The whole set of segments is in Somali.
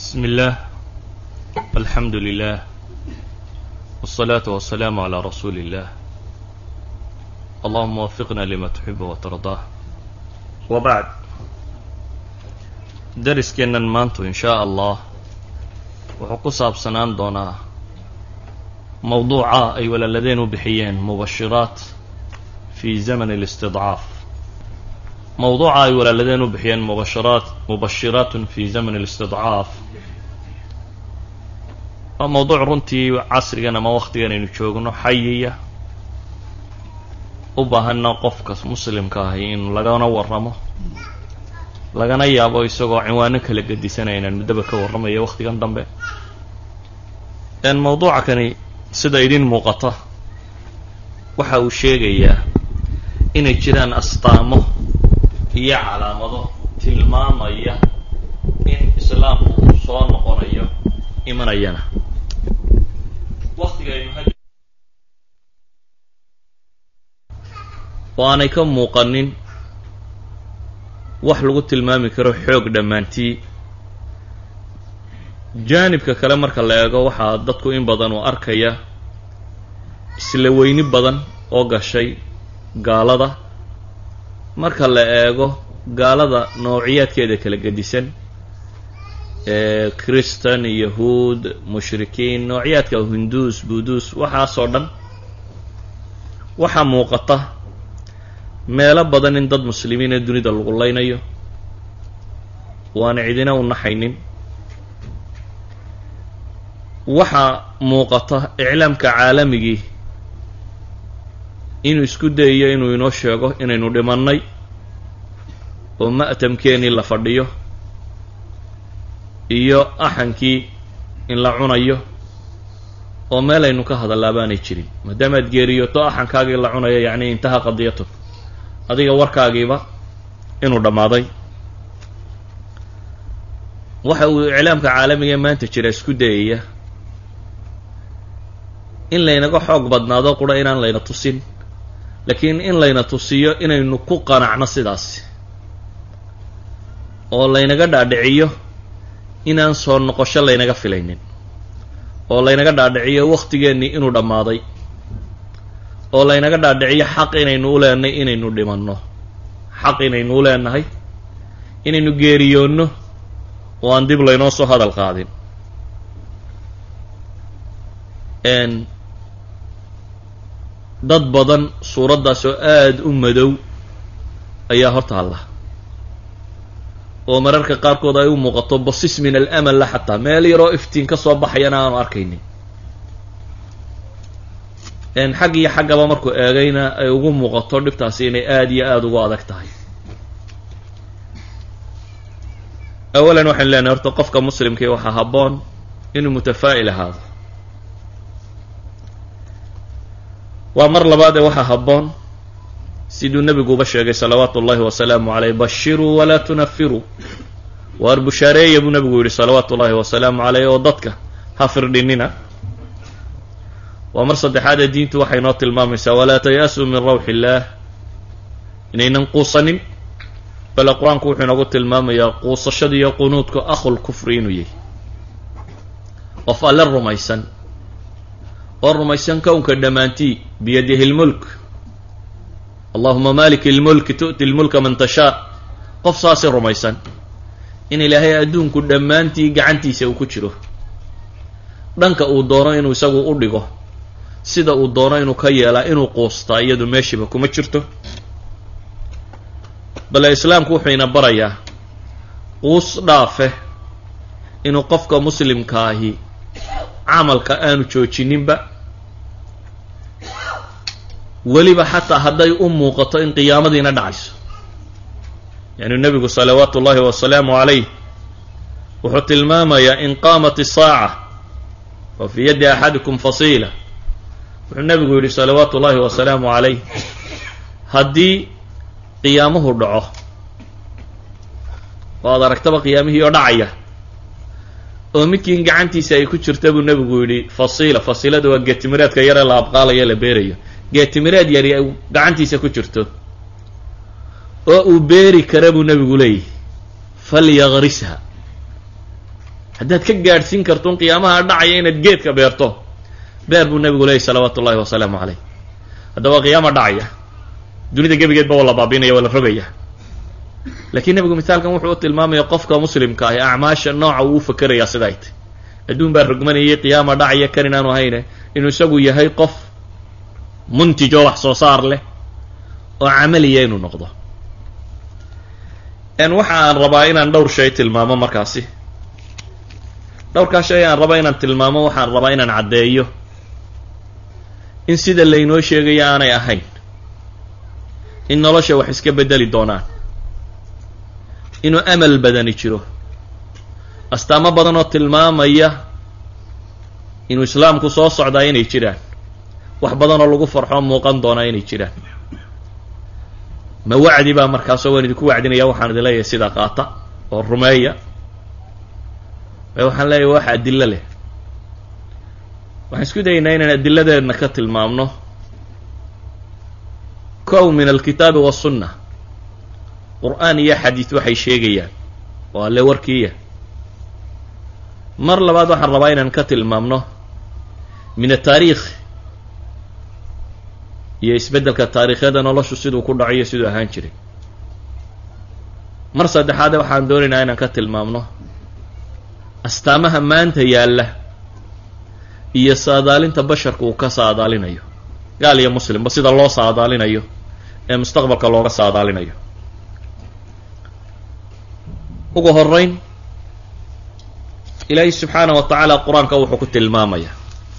بسم الله الحمد لله والصلاة والسلام على رسول الله اللهم وفقنا لما تحب وترضاه وبعد dariskeennan maantu in shaa allah wuxuu ku saabsanaan doonaa mowduuca ay walaaladeen u bixiyeen mubashiraat fi zaman alistidcaaf mowduuca ay walaaladeen u bixiyeen mubashiraat mubashiraatun fi zaman alistidcaaf waa mowduuc runtii casrigan ama wakhtigan aynu joogno xayiya u baahana qofka muslimka ahi in lagana warramo lagana yaabo isagoo cinwaano kala gedisanaya inaan muddaba ka warramayo wakhtigan dambe mowduuca kani sida idin muuqata waxa uu sheegayaa inay jiraan astaamo iyo calaamado tilmaamaya in islaamku uu soo noqonayo imanayana waktigaynu oo aanay ka muuqanin wax lagu tilmaami karo xoog dhammaantii jaanibka kale marka la eego waxaa dadku in badan uu arkaya isla weyni badan oo gashay gaalada marka la eego gaalada noociyaadkeeda kala gedisan ee christan yahuud mushrikiin noociyaadka hinduus buduus waxaasoo dhan waxaa muuqata meelo badan in dad muslimiin ee dunida lagu leynayo waana cidina u naxaynin waxaa muuqata iclaamka caalamigii inuu isku dayayo inuu inoo sheego inaynu dhimannay oo ma'tamkeenii la fadhiyo iyo axankii in la cunayo oo meel aynu ka hadallaa baanay jirin maadaamaad geeriyoto axankaagii la cunayo yacni intaha qadiyato adiga warkaagiiba inuu dhammaaday waxa uu iclaamka caalamiga maanta jira isku dayaya in laynaga xoog badnaado qura inaan layna tusin laakiin in layna tusiyo inaynu ku qanacno sidaasi oo laynaga dhaadhiciyo inaan soo noqosho laynaga filaynin oo laynaga dhaadhiciyo wakhtigeennii inuu dhammaaday oo laynaga dhaadhiciyo xaq inaynu u leenahay inaynu dhimanno xaq inaynu u leenahay inaynu geeriyoonno oo aan dib laynoo soo hadal qaadin dad badan suuraddaas oo aada u madow ayaa hor taalla oo mararka qaarkood ay u muuqato basis min alamal la xataa meel yaroo iftiin ka soo baxayana aanu arkaynin xag iyo xaggaba markuu eegayna ay ugu muuqato dhibtaasi inay aada iyo aada ugu adag tahay awalan waxaynu leenahay horta qofka muslimkii waxaa habboon inuu mutafaa'il ahaado waa mar labaadee waxaa habboon siduu nebiguuba sheegay salawaatu ullahi wasalaamu caleyh bashiruu walaa tunafiruu waar bushaareeya buu nebigu yidhi salawaatu ullahi wasalaamu caleyh oo dadka ha firdhinina waa mar saddexaadee diintu waxay noo tilmaamaysaa walaa taya'suu min rawxi illaah inaynan quusanin bale qur-aanku wuxuu inoogu tilmaamayaa quusashada iyo qunuudku akhul kufri inuu yahay qof alle rumaysan oo rumaysan kownka dhammaantii biyadihi lmulk allahuma malik ilmulki tu'ti lmulka man tashaa qof saasi rumaysan in ilaahay adduunku dhammaantii gacantiisa uu ku jiro dhanka uu doono inuu isagu u dhigo sida uu doono inuu ka yeelaa inuu quustaa iyadu meeshiiba kuma jirto bale islaamku wuxuu ina barayaa quus dhaafe inuu qofka muslimka ahi camalka aanu joojininba weliba xataa hadday u muuqato in qiyaamadiina dhacayso yani nebigu salawaatu ullahi wasalaamu calayh wuxuu tilmaamayaa in qaamat isaaca wa fii yaddi axadikum fasiila wuxuu nebigu yidhi salawaatu ullahi wasalaamu calayh haddii qiyaamuhu dhaco oo ad aragtaba qiyaamihii oo dhacaya oo midkiin gacantiisa ay ku jirta buu nebigu yidhi fasiila fasiilada waa geetimireedka yaree la abqaalayo la beerayo geetimireed yari ay gacantiisa ku jirto oo uu beeri kara buu nebigu leeyahy falyaqrisha haddaad ka gaadhsiin karto un qiyaamaha dhacaya inaad geedka beerto beer buu nebigu leeyay salawaatu ullahi wasalaamu caleyh haddaba qiyaama dhacaya dunida gebigeedba waa la baabinaya waa la rogaya laakiin nebigu misaalkan wuxuu u tilmaamaya qofka muslimka ahi acmaasha nooca uu u fakerayaa siday tay adduun baa rogmanayay qiyaama dhacaya kan inaanu hayne inuu isagu yahay qof muntij oo wax soo saar leh oo camaliya inuu noqdo waxa aan rabaa inaan dhowr shay tilmaamo markaasi dhowrkaa shay aan raba inaan tilmaamo waxaan rabaa inaan caddeeyo in sida laynoo sheegaya aanay ahayn in nolosha wax iska beddeli doonaan inuu amal badani jiro astaamo badan oo tilmaamaya inuu islaamku soo socdaa inay jiraan wax badan oo lagu farxoo muuqan doonaa inay jiraan ma wacdi baa markaasoo waan idinku wacdinaya waxaan idin leeyahay sidaa qaata oo rumeeya e waxaan leeyahay wax adilo leh waxaan isku dayaynaa inaan adiladeedna ka tilmaamno kow min alkitaabi wasunna qur-aan iyo xadiid waxay sheegayaan oo alle warkiiya mar labaad waxaan rabaa inaan ka tilmaamno min ataariikh iyo isbeddelka taariikhyada noloshu siduu ku dhaco iyo siduu ahaan jiray mar saddexaade waxaan doonaynaa inaan ka tilmaamno astaamaha maanta yaalla iyo saadaalinta basharka uu ka saadaalinayo gaal iyo muslimba sida loo saadaalinayo ee mustaqbalka looga saadaalinayo ugu horeyn ilaahay subxaana wa tacaala qur-aanka wuxuu ku tilmaamaya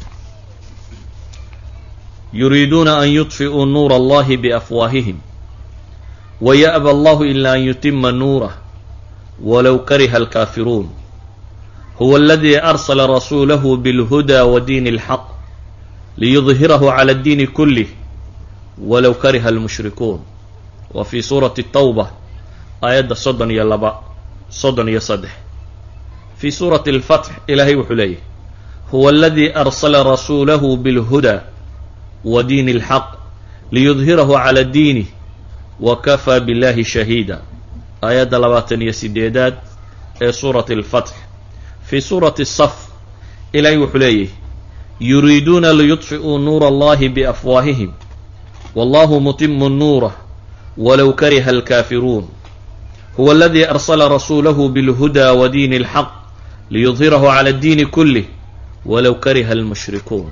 yuriiduuna an yudfi'uu nuura allahi biafwaahihim waya'ba allahu ila an yutima nuurah walow kariha alkaafiruun huwa aladii arsala rasuulahu bilhuda wa diini اlxaq liyudhirahu cala addiini kulih walow kariha almushrikuun wa fii suurati tawba aayadda soddon iyo laba soddon iyo saddex fii suurati alfatx ilaahay wuxuu leeyahy huwa aladii arsala rasuulahu bilhuda wa diini اlxaq liyudhirahu cala diinih wa kafaa billahi shahiida aayadda labaatan iyo sideedaad ee suurati alfatx fii suurati saf ilaahay wuxuu leeyahy yuriiduuna liyudfi'uu nuura allahi biafwaahihim wallahu mutimu nuurah walow kariha alkaafiruun huwa aladii arsala rasuulahu bilhuda wa diini اlxaq liyudhirahu cala addiini kulih walow kariha almushrikuun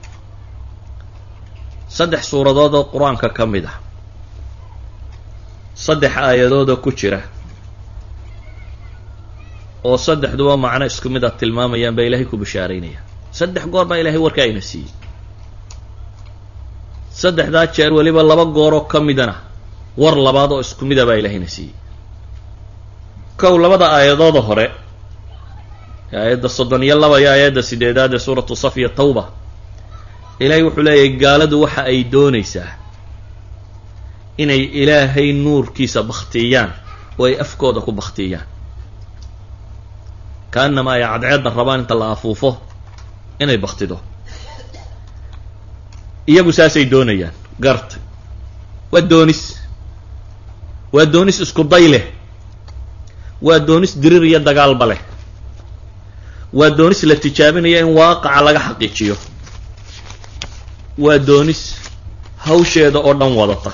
saddex suuradood oo qur-aanka ka mid ah saddex aayadoodoo ku jira oo saddexduba macno isku mid a tilmaamayaan baa ilaahay ku bishaaraynaya saddex goor baa ilahay warka ayna siiyey saddexdaa jeer weliba laba gooroo ka midana war labaad oo isku mida baa ilaahayna siiyey kow labada aayadooda hore aayadda soddon iyo laba iyo aayadda sideedaad ee suuratu saf iyo tawba ilaahay wuxuu leeyahay gaaladu waxa ay doonaysaa inay ilaahay nuurkiisa bakhtiyaan oo ay afkooda ku bakhtiyaan kaanama ay cadceedda rabaan inta la afuufo inay baktido iyagu saasay doonayaan garta waa doonis waa doonis isku day leh waa doonis dirir iyo dagaalba leh waa doonis la tijaabinaya in waaqaca laga xaqiijiyo waa doonis hawsheeda oo dhan wadata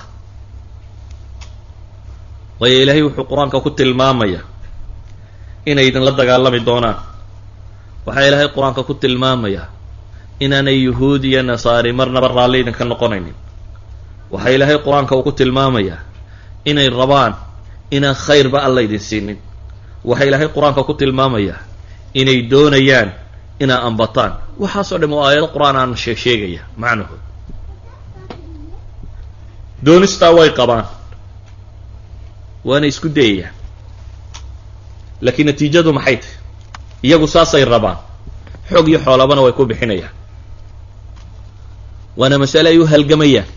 waayo ilaahay wuxuu qur-aanka ku tilmaamaya inay idinla dagaalami doonaan waxaa ilaahay qur-aanka ku tilmaamaya inaanay yuhuud iyo nasaari marnaba raalli idinka noqonaynin waxaa ilaahay qur-aanka uu ku tilmaamayaa inay rabaan inaan khayrba alla idin siinin waxaa ilaahay qur-aanka ku tilmaamayaa inay doonayaan inaa ambataan waxaasoo dham oo aayado qur-aan aan sheeg sheegaya macnahood doonistaa way qabaan waana isku dayayaan laakiin natiijadu maxay tahy iyagu saasay rabaan xoog iyo xoolabana way ku bixinayaan waana masale ay u halgamayaan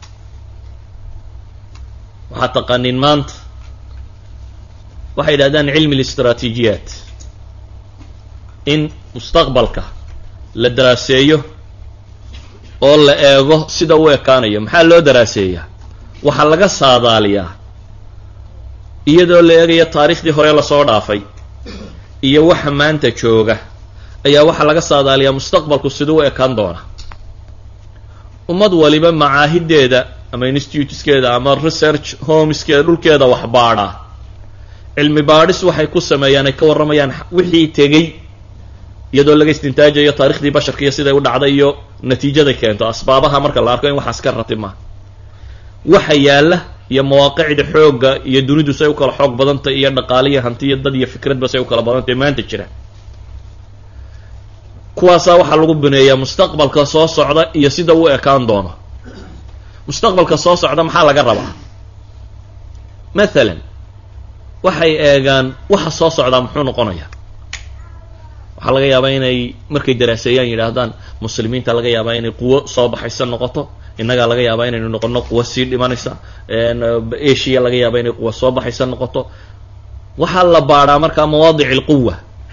waxaad taqaaniin maanta waxay yidhahdaan cilmi listraatiijiyaat in mustaqbalka la daraaseeyo oo la eego sida u ekaanayo maxaa loo daraaseeyaa waxaa laga saadaaliyaa iyadoo la eegayo taariikhdii hore lasoo dhaafay iyo waxa maanta jooga ayaa waxaa laga saadaaliyaa mustaqbalku siduu u ekaan doona ummad waliba macaahideeda ama instituteskeeda ama research homeskeeda dhulkeeda wax baadhaa cilmi baadhis waxay ku sameeyaan ay ka warramayaan wixii tegey iyadoo laga istintaajayo taarikhdii basharka iyo siday u dhacday iyo natiijaday keento asbaabaha marka la arko in waxaas ka ratibmaa waxa yaalla iyo mawaaqicda xoogga iyo dunidu say u kala xoog badantay iyo dhaqaale iyo hanti iyo dad iyo fikradba say u kala badantay maanta jira kuwaasaa waxaa lagu bineeyaa mustaqbalka soo socda iyo sida u ekaan doono mustaqbalka soo socda maxaa laga rabaa mathalan waxay eegaan waxa soo socdaa muxuu noqonayaa waxaa laga yaabaa inay markay daraaseeyaan yidhaahdaan muslimiinta laga yaabaa inay quwo soo baxaysa noqoto innagaa laga yaabaa inaynu noqono quwo sii dhimanaysa asia laga yaaba inay quwo soo baxaysa noqoto waxaa la baadhaa markaa mawaadic alquwa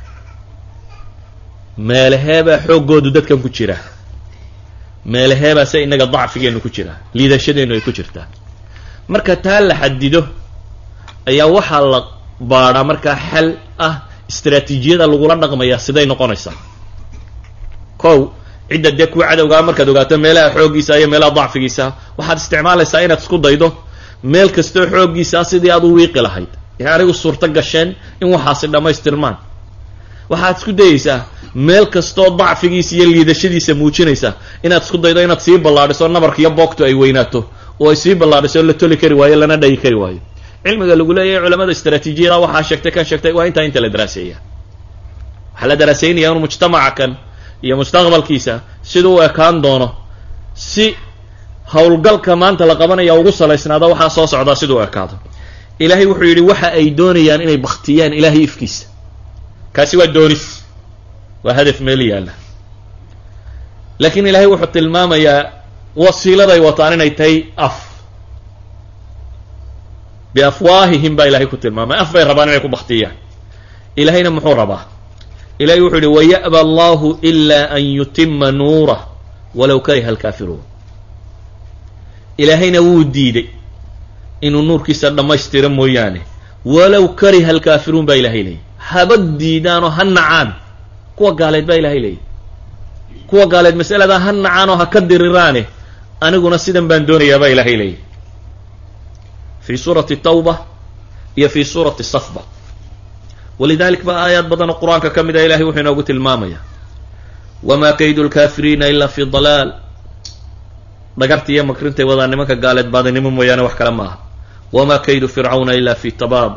meelaheebaa xooggoodu dadkan ku jiraa meelaheebaa se innaga dacfigeenu ku jiraa liidashadeennu ay ku jirtaa marka taa la xadido ayaa waxaa la baadhaa markaa xal ah istraatiijiyada lagula dhaqmayaa siday noqonaysaa kow cidda dee kuwa cadowgaa markaad ogaato meelaha xooggiisa iyo meelaha dacfigiisa waxaad isticmaalaysaa inaad isku daydo meel kastoo xooggiisa sidii aad u wiiqi lahayd ee anigu suurto gasheen in waxaasi dhammaystirmaan waxaad isku dayeysaa meel kastoo dacfigiisa iyo liidashadiisa muujinaysa inaad isku daydo inaad sii ballaadhiso nabarka iyo boogtu ay weynaato oo ay sii ballaadhiso la toli kari waayo lana dhayi kari waayo cilmiga lagu leeyahay culamada istraatiijiyada waxaa sheegtay kan sheegtay waa intaa inta la daraaseeya waxaa la daraaseynaya inu mujtamaca kan iyo mustaqbalkiisa siduu u ekaan doono si howlgalka maanta la qabanaya ugu salaysnaado waxaa soo socdaa siduu u ekaado ilaahay wuxuu yidhi waxa ay doonayaan inay baktiyaan ilaahay ifkiisa kaasi waa doonis waa hadaf meel yaalla laakiin ilaahay wuxuu tilmaamayaa wasiiladay wataan inay tahay af biafwaahihim baa ilahay ku tilmaamay af bay rabaan inay ku baktiyaan ilahayna muxuu rabaa ilahay wuxuu yihi waya'ba allahu ila an yutima nuurah walow kariha alkaafiruun ilaahayna wuu diiday inuu nuurkiisa dhammaystiro mooyaane walow kariha alkaafiruun baa ilahay leeyay haba diidaanoo ha nacaan kuwa gaaleed baa ilahay leeyay kuwa gaaleed masaladaa ha nacaan oo ha ka diriraane aniguna sidan baan doonayaa baa ilahay leeyay fi suurati tawba iyo fi suurati safba walidalik ba aayaad badan oo qur-aanka ka mid a ilahay wuxuu inoogu tilmaamaya wamaa kaydu lkaafiriina ila fi dalaal dhagarta iyo makrintay wadaa nimanka gaaleed baadinimo mooyaane wax kale ma aha wamaa kaydu fircawna ila fi tabaab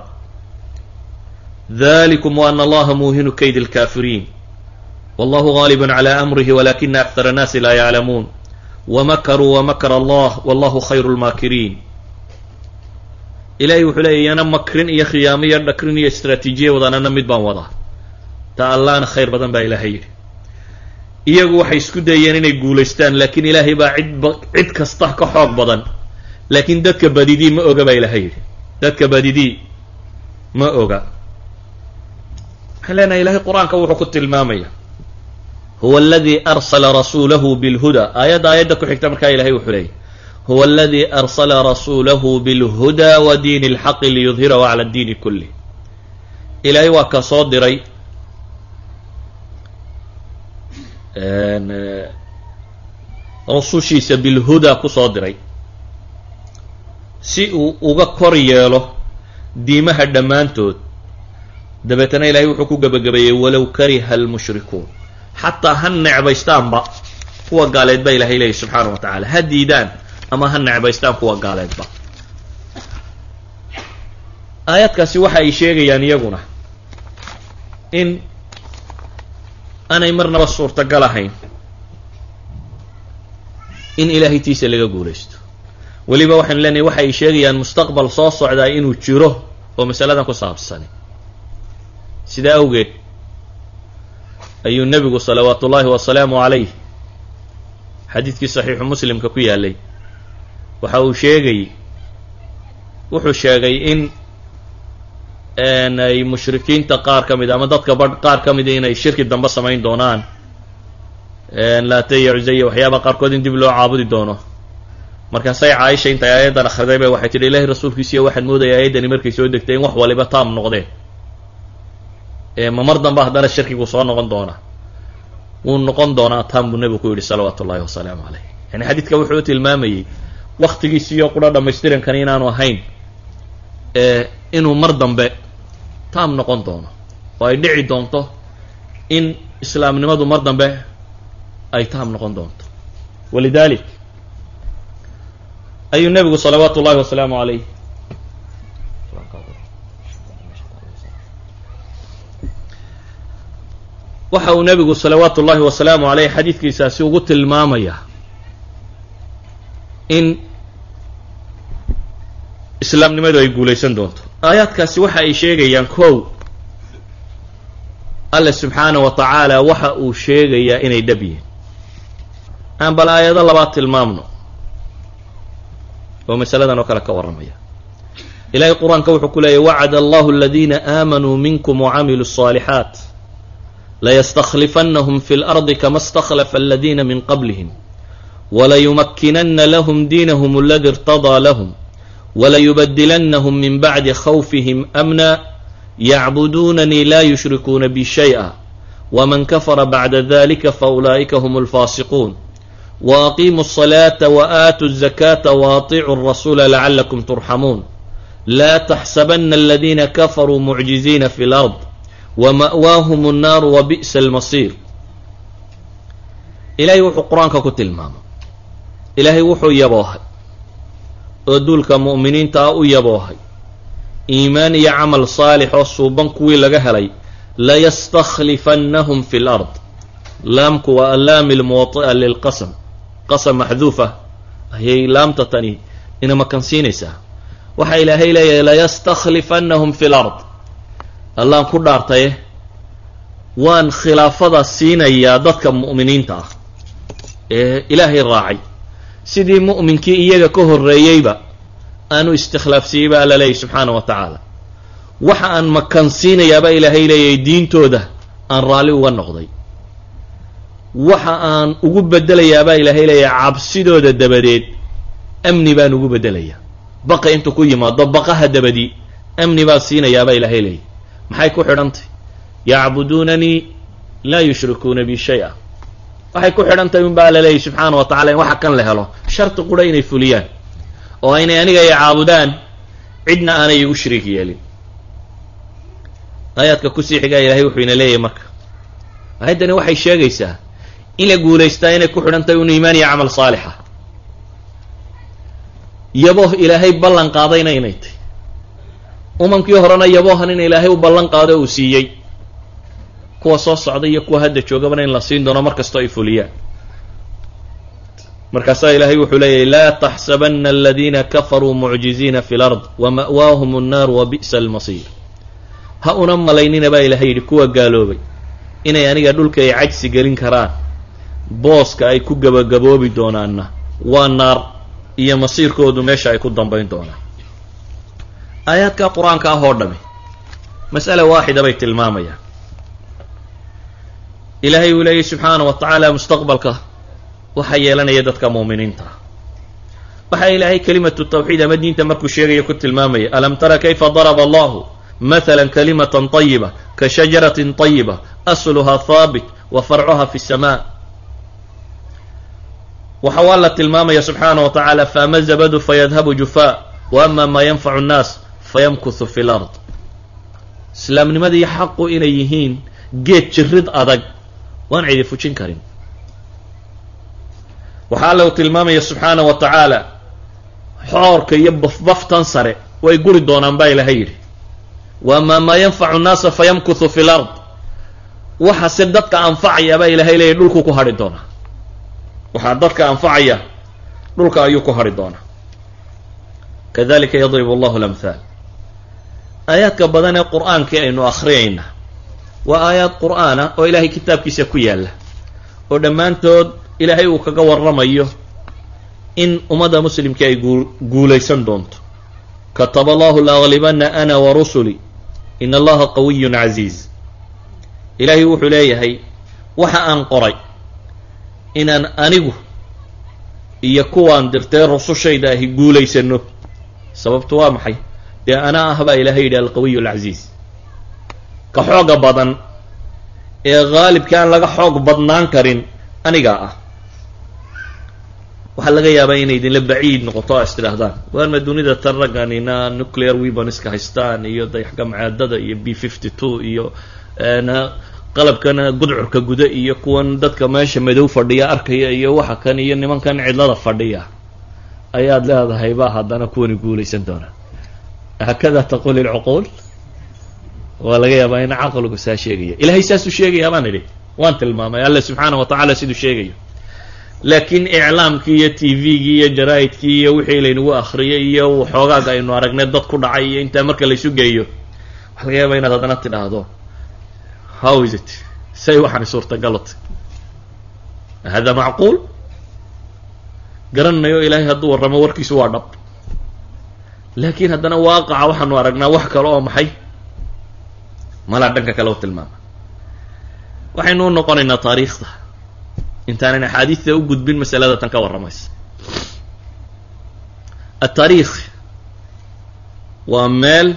dalikum wa ana allaha muuhinu kaydi lkafiriin wallahu gaalibu cala amrihi walakina akthara annaasi laa yaclamuun wamakaruu wamakr allah wallahu khayru lmaakiriin ilahay wuxuu leeya yana makrin iyo khiyaamo iyo dhakrin iyo istraatiijiya wadaanana mid baan wadaa ta allahna khayr badan baa ilaahay yidhi iyagu waxay isku dayeen inay guulaystaan laakiin ilaahay baa cidba cid kasta ka xoog badan laakiin dadka badidii ma oga baa ilaahay yidhi dadka badidii ma oga waxaan leenahay ilahay qur-aanka wuxuu ku tilmaamaya huwa aladii arsala rasuulahu bilhuda aayadda aayadda ku xigta markaa ilahay wuxuu leeyay huwa aladii arsala rasuulahu bilhuda wa diini اlxaqi liyudhirahu cala diini kulih ilaahay waa ka soo diray rasushiisa bilhuda ku soo diray si uu uga kor yeelo diimaha dhammaantood dabeetana ilahay wuxuu ku gebagabeeyey walow kariha almushrikuun xataa ha necbaystaanba kuwa gaaleed baa ilahay leeyahy subxaana wa tacaala ha diidaan ama ha necbaystaan kuwa gaaleedba aayaadkaasi waxa ay sheegayaan iyaguna in aanay marnaba suurtagal ahayn in ilaahay tiisa laga guulaysto weliba waxaynu leenahay waxa ay sheegayaan mustaqbal soo socdaa inuu jiro oo masaladan ku saabsani sidaa awgeed ayuu nebigu salawaatu ullaahi wasalaamu calayh xadiidkii saxiixu muslimka ku yaalay waxa uu sheegay wuxuu sheegay in ay mushrikiinta qaar ka mid ama dadka badh qaar ka mida inay shirki dambe samayn doonaan laataya cusaya waxyaaba qaarkood in dib loo caabudi doono markaasay caaisha intay aayaddan akhriday ba waxay tidhi ilahi rasuulkiisiiyo waxaad moodaya aayaddani markay soo degtay in wax waliba taam noqdeen ee ma mar dambe haddana shirkigu soo noqon doonaa wuu noqon doonaa taan buu nebigu ku yidhi salawaatu ullahi wasalaamu caleyh yani xadiidka wuxuu u tilmaamayey waktigiisiyo qudha dhammaystirankan inaanu ahayn ee inuu mar dambe taam noqon doono oo ay dhici doonto in islaamnimadu mar dambe ay taam noqon doonto walidalik ayuu nebigu salawaatu ullahi wasalaamu caleyh waxa uu nebigu salawaatu ullahi wasalaamu caleyh xadiidkiisaasi ugu tilmaamaya in islaamnimadu ay guulaysan doonto aayaadkaasi waxa ay sheegayaan kow alle subxaana wa tacaala waxa uu sheegayaa inay dhab yihiin aan bal aayado labaad tilmaamno oo masaladan oo kale ka warramaya ilahay qur-aanka wuxuu ku leeyahy wacada allahu aladiina aamanuu minkum wacamiluu الصaalixaat layastakhlifannahum fi اlardi kama اstakhlafa aladiina min qablihim walayumakkinana lahm diinahum aladi irtadaa lahm walayubadilannahum min bacdi khawfihim amna yacbuduunanii la yushrikuuna bi shayئa wman kafara bacda dalika faulaa'ika hm اlfaasiquun waaqiimuu الصalaaةa waatuu الzakaata waaطicuu الrasuula lacalakum turxamuun laa taxsabana aladiina kafaruu mucjiziina fi اlard wama'waahum الnaaru wabi'sa اlmasiir ilaahay wuxuu qur-aanka ku tilmaamay ilaahay wuxuu yaboohay oo duulka mu'miniinta ah u yaboohay iimaan iyo camal saalix oo suuban kuwii laga helay layastakhlifannahum fi lard laamku waa allaami lmuwati'a lilqasam qasam maxduufa ayay laamta tani ina makansiinaysaa waxaa ilaahay leeyahay layastakhlifannahum fi lard allaan ku dhaartaye waan khilaafada siinayaa dadka mu'miniinta ah ee ilaahay raacay sidii mu'minkii iyaga ka horreeyeyba aanu istikhlaafsiiyey ba alla leeyahy subxaana wa tacaala waxa aan makansiinayaaba ilaahay leeyahay diintooda aan raalli uga noqday waxa aan ugu bedelayaabaa ilaahay leeyahay cabsidooda dabadeed amni baan ugu bedelayaa baqa intuu ku yimaado baqaha dabadii amni baan siinayaabaa ilaahay leeyahy maxay ku xidhantay yacbuduunanii laa yushrikuuna bi shay-a waxay ku xidhantahy un baa la leeyahy subxaana wa tacala in waxa kan la helo sharti qura inay fuliyaan oo aynay aniga ay caabudaan cidna aanay igu shariik yeelin aayaadka kusii xigaa ilahay wuxuu ina leeyahay marka aayaddani waxay sheegaysaa in la guulaystaa inay ku xidhan tahay un iimaan iyo camal saalixa yabooh ilaahay ballan qaadayna inay tahy umankii horena yaboohan in ilaahay u ballan qaado uu siiyey kuwa soo socda iyo kuwa hadda joogabana in la siin doono mar kastoo ay fuliyaan markaasaa ilaahay wuxuu leeyahy laa taxsabana aladiina kafaruu mucjiziina fi lard wama'waahum الnaaru wabi'sa almasiir ha una malaynina baa ilaahay yidhi kuwa gaaloobay inay aniga dhulka ay cajsi gelin karaan booska ay ku gabagaboobi doonaanna waa naar iyo masiirkoodu meesha ay ku dambayn doonaan aayaadka qur-aanka ah oo dhami mas'ala waaxida bay tilmaamayaan ilaahay uu leeyahy subxaana wa tacaala mustaqbalka waxaa yeelanaya dadka muuminiinta ah waxaa ilaahay kelimatu tawxiid ama diinta markuu sheegaya ku tilmaamaya alam tara kayfa daraba allahu mathala kalimatan طayiba ka shajaratin طayiba asluhaa haabit wa farcuha fi الsamaa waxa waa la tilmaamaya subxaana wa tacaala faama zabadu fayadhabu jufaa wa ama maa yanfacu nnaas fayamkuthu fi lard islaamnimadii xaqu inay yihiin geed jirid adag waan cidi fujin karin waxaa alla uu tilmaamaya subxaana wa tacaala xoorka iyo bafbaftan sare way guri doonaan baa ilahay yidhi wa amaa maa yanfacu nnaasa fayamkuthu fi lard waxase dadka anfacaya baa ilahay leeyahy dhulkuu ku hadhi doonaa waxaa dadka anfacaya dhulka ayuu ku hadhi doonaa kadalika yadribu allahu lamhaal aayaadka badan ee qur-aankii aynu akhriyayna waa aayaad qur'aana oo ilaahay kitaabkiisa ku yaalla oo dhammaantood ilaahay uu kaga warramayo in ummadda muslimkii ay guu guulaysan doonto kataba allahu laaglibana ana wa rusuli in allaha qawiyun casiiz ilaahay wuxuu leeyahay waxa aan qoray inaan anigu iyo kuwaan dirtee rusushayda ahi guulaysano sababtu waa maxay dee anaa ah baa ilahay yidhi alqawiy alcasiiz ka xooga badan ee haalibka aan laga xoog badnaan karin anigaa ah waxaa laga yaabaa inay idinla baciid noqoto o is tidhaahdaan waarma dunida tan ragganina nuclear weaponska haystaan iyo dayaxgamcaadada iyo b fifty two iyo qalabkan gudcurka guda iyo kuwan dadka meesha madow fadhiya arkaya iyo waxa kan iyo nimankan cidlada fadhiya ayaad leedahay ba haddana kuwani guulaysan doonaa hakada taqul ilcuquul waa laga yaabaa in caqligu saa sheegaya ilahay saasuu sheegayaa baan idhi waan tilmaamay alle subxaana wa tacaala siduu sheegayo laakiin iclaamkii iyo t v-gii iyo jaraa'idkii iyo wixii laynagu akriyay iyo xoogaaga aynu aragnay dad ku dhacay iyo intaa marka laysu geeyo waxaa laga yaabaa inaad haddana tidhaahdo how is it say waxaani suurtagalota hada macquul garanayo ilaahay hadduu warramo warkiisu waa dhab laakiin haddana waaqaca waxaanu aragnaa wax kale oo maxay malaa dhanka kale u tilmaama waxaynu u noqonaynaa taariikhda intaanan axaadiista u gudbin masalada tan ka warramaysa ataariikh waa meel